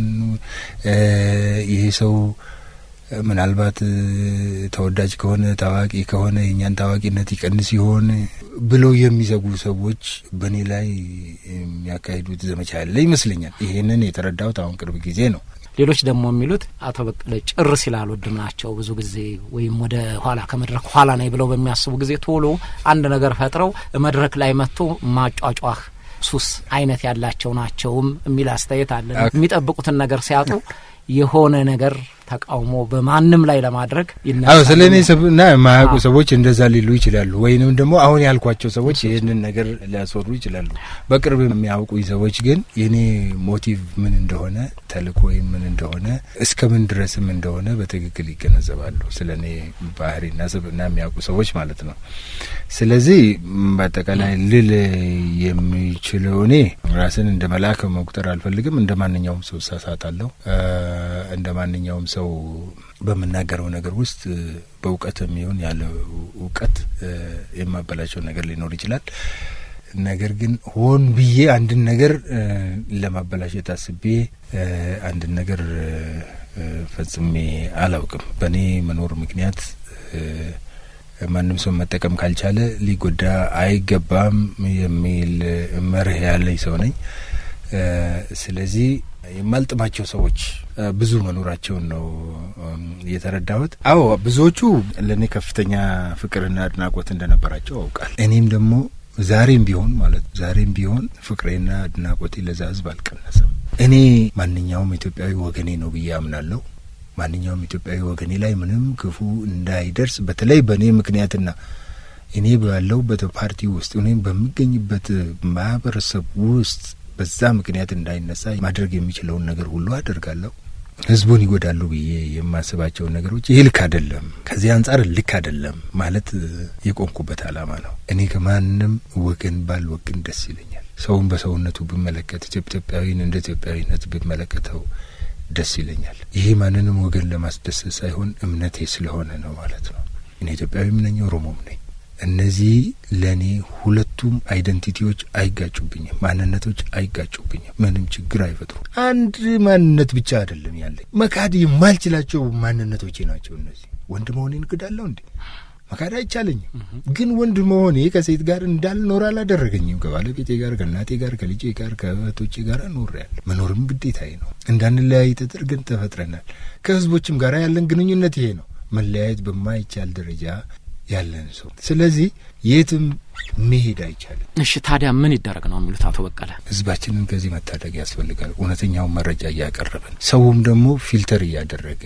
ይሄ ሰው ምናልባት ተወዳጅ ከሆነ ታዋቂ ከሆነ የእኛን ታዋቂነት ይቀንስ ይሆን ብለው የሚዘጉ ሰዎች በእኔ ላይ የሚያካሂዱት ዘመቻ ያለ ይመስለኛል። ይሄንን የተረዳሁት አሁን ቅርብ ጊዜ ነው። ሌሎች ደግሞ የሚሉት አቶ በቀለ ጭር ሲል አልወድም ናቸው። ብዙ ጊዜ ወይም ወደ ኋላ ከመድረክ ኋላ ነኝ ብለው በሚያስቡ ጊዜ ቶሎ አንድ ነገር ፈጥረው መድረክ ላይ መጥቶ ማጫጫህ ሱስ አይነት ያላቸው ናቸውም የሚል አስተያየት አለ። የሚጠብቁትን ነገር ሲያጡ የሆነ ነገር ተቃውሞ በማንም ላይ ለማድረግ አዎ ስለ እኔ እና የማያውቁ ሰዎች እንደዛ ሊሉ ይችላሉ። ወይንም ደግሞ አሁን ያልኳቸው ሰዎች ይህንን ነገር ሊያስወሩ ይችላሉ። በቅርብ የሚያውቁኝ ሰዎች ግን የኔ ሞቲቭ ምን እንደሆነ ተልእኮ ምን እንደሆነ እስከ ምን ድረስም እንደሆነ በትክክል ይገነዘባሉ። ስለ እኔ ባህሪና ስብዕና የሚያውቁ ሰዎች ማለት ነው። ስለዚህ በአጠቃላይ ልል የሚችለው እኔ ራስን እንደ መልአክ መቁጠር አልፈልግም። እንደ ማንኛውም ሰው እሳሳታለሁ። እንደ ማንኛውም ሰው በምናገረው ነገር ውስጥ በእውቀት የሚሆን ያለ እውቀት የማበላቸው ነገር ሊኖር ይችላል። ነገር ግን ሆን ብዬ አንድን ነገር ለማበላሸት አስቤ አንድን ነገር ፈጽሜ አላውቅም። በእኔ መኖር ምክንያት ማንም ሰው መጠቀም ካልቻለ ሊጎዳ አይገባም የሚል መርህ ያለኝ ሰው ነኝ። ስለዚህ የማልጥማቸው ሰዎች ብዙ መኖራቸውን ነው የተረዳሁት። አዎ ብዙዎቹ ለእኔ ከፍተኛ ፍቅርና አድናቆት እንደነበራቸው አውቃል። እኔም ደግሞ ዛሬም ቢሆን ማለት ዛሬም ቢሆን ፍቅሬና አድናቆቴ ለዛ ሕዝብ አልቀነሰም። እኔ ማንኛውም ኢትዮጵያዊ ወገኔ ነው ብዬ አምናለሁ። ማንኛውም ኢትዮጵያዊ ወገኔ ላይ ምንም ክፉ እንዳይደርስ በተለይ በእኔ ምክንያትና እኔ ባለሁበት ፓርቲ ውስጥ እኔም በሚገኝበት ማህበረሰብ ውስጥ በዛ ምክንያት እንዳይነሳ ማድረግ የሚችለውን ነገር ሁሉ አደርጋለሁ። ህዝቡን ይጎዳሉ ብዬ የማስባቸውን ነገሮች ይህ ልክ አይደለም፣ ከዚህ አንጻር ልክ አይደለም ማለት የቆምኩበት ዓላማ ነው። እኔ ከማንም ወገን ባልወግን ደስ ይለኛል። ሰውን በሰውነቱ ብመለከት፣ ኢትዮጵያዊን እንደ ኢትዮጵያዊነት ብመለከተው ደስ ይለኛል። ይሄ ማንንም ወገን ለማስደሰት ሳይሆን እምነቴ ስለሆነ ነው ማለት ነው። እኔ ኢትዮጵያዊም ነኝ፣ ኦሮሞም ነኝ። እነዚህ ለእኔ ሁለቱም አይደንቲቲዎች አይጋጩብኝም፣ ማንነቶች አይጋጩብኝም፣ ምንም ችግር አይፈጥሩም። አንድ ማንነት ብቻ አይደለም ያለኝ፣ መካድ የማልችላቸው ማንነቶቼ ናቸው እነዚህ። ወንድ መሆኔን ክዳለሁ እንዴ? መካድ አይቻለኝም። ግን ወንድ መሆኔ ከሴት ጋር እንዳልኖር አላደረገኝም። ከባለቤቴ ጋር፣ ከእናቴ ጋር፣ ከልጄ ጋር፣ ከእህቶቼ ጋር ኖሬያለሁ። መኖርም ግዴታዬ ነው። እንዳንለያይ ተደርገን ተፈጥረናል። ከህዝቦችም ጋር ያለን ግንኙነት ይሄ ነው። መለያየት በማይቻል ደረጃ ያለን ሰው። ስለዚህ የትም መሄድ አይቻልም። እሺ ታዲያ ምን ይደረግ ነው የሚሉት አቶ በቀለ? ህዝባችንን ከዚህ መታደግ ያስፈልጋል። እውነተኛውን መረጃ እያቀረብን ሰውም ደግሞ ፊልተር እያደረገ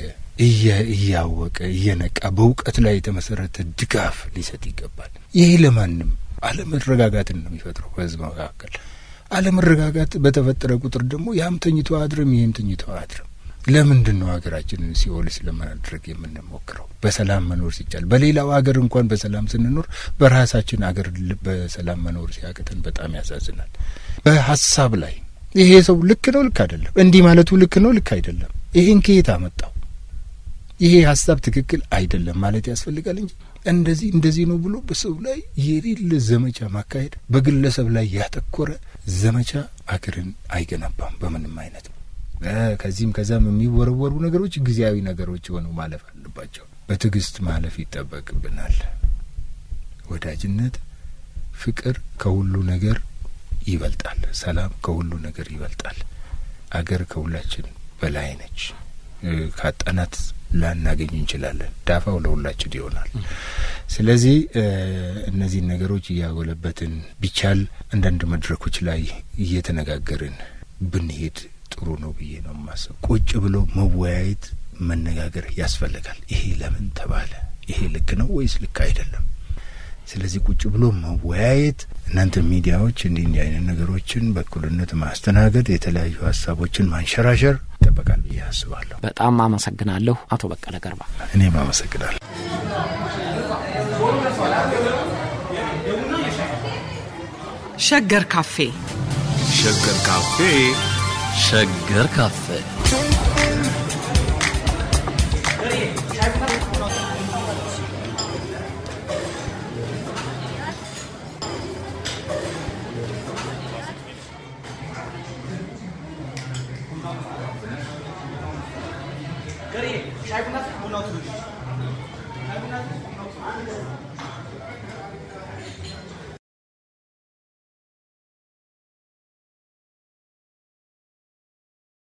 እያወቀ እየነቃ በእውቀት ላይ የተመሰረተ ድጋፍ ሊሰጥ ይገባል። ይሄ ለማንም አለመረጋጋትን ነው የሚፈጥረው በህዝብ መካከል። አለመረጋጋት በተፈጠረ ቁጥር ደግሞ ያም ተኝቶ አድርም ይህም ተኝቶ አድርም ለምንድን ነው ሀገራችንን ሲኦልስ ለማድረግ የምንሞክረው? በሰላም መኖር ሲቻል በሌላው ሀገር እንኳን በሰላም ስንኖር በራሳችን ሀገር በሰላም መኖር ሲያቅተን በጣም ያሳዝናል። በሀሳብ ላይ ይሄ ሰው ልክ ነው ልክ አይደለም፣ እንዲህ ማለቱ ልክ ነው ልክ አይደለም፣ ይሄን ከየት አመጣው፣ ይሄ ሀሳብ ትክክል አይደለም ማለት ያስፈልጋል እንጂ እንደዚህ እንደዚህ ነው ብሎ በሰው ላይ የሌለ ዘመቻ ማካሄድ፣ በግለሰብ ላይ ያተኮረ ዘመቻ አገርን አይገነባም በምንም አይነት። ከዚህም ከዛም የሚወረወሩ ነገሮች ጊዜያዊ ነገሮች ሆነው ማለፍ አለባቸው። በትዕግስት ማለፍ ይጠበቅብናል። ወዳጅነት፣ ፍቅር ከሁሉ ነገር ይበልጣል። ሰላም ከሁሉ ነገር ይበልጣል። አገር ከሁላችን በላይ ነች። ካጣናት ላናገኝ እንችላለን። ዳፋው ለሁላችን ይሆናል። ስለዚህ እነዚህን ነገሮች እያጎለበትን ቢቻል አንዳንድ መድረኮች ላይ እየተነጋገርን ብንሄድ ጥሩ ነው ብዬ ነው የማስብ። ቁጭ ብሎ መወያየት መነጋገር ያስፈልጋል። ይሄ ለምን ተባለ፣ ይሄ ልክ ነው ወይስ ልክ አይደለም? ስለዚህ ቁጭ ብሎ መወያየት፣ እናንተ ሚዲያዎች እንዲህ እንዲህ አይነት ነገሮችን በእኩልነት ማስተናገድ፣ የተለያዩ ሀሳቦችን ማንሸራሸር ይጠበቃል ብዬ አስባለሁ። በጣም አመሰግናለሁ አቶ በቀለ ገርባ። እኔም አመሰግናለሁ። ሸገር ካፌ ሸገር ካፌ ሸገር ካፌ ሻይ ቡና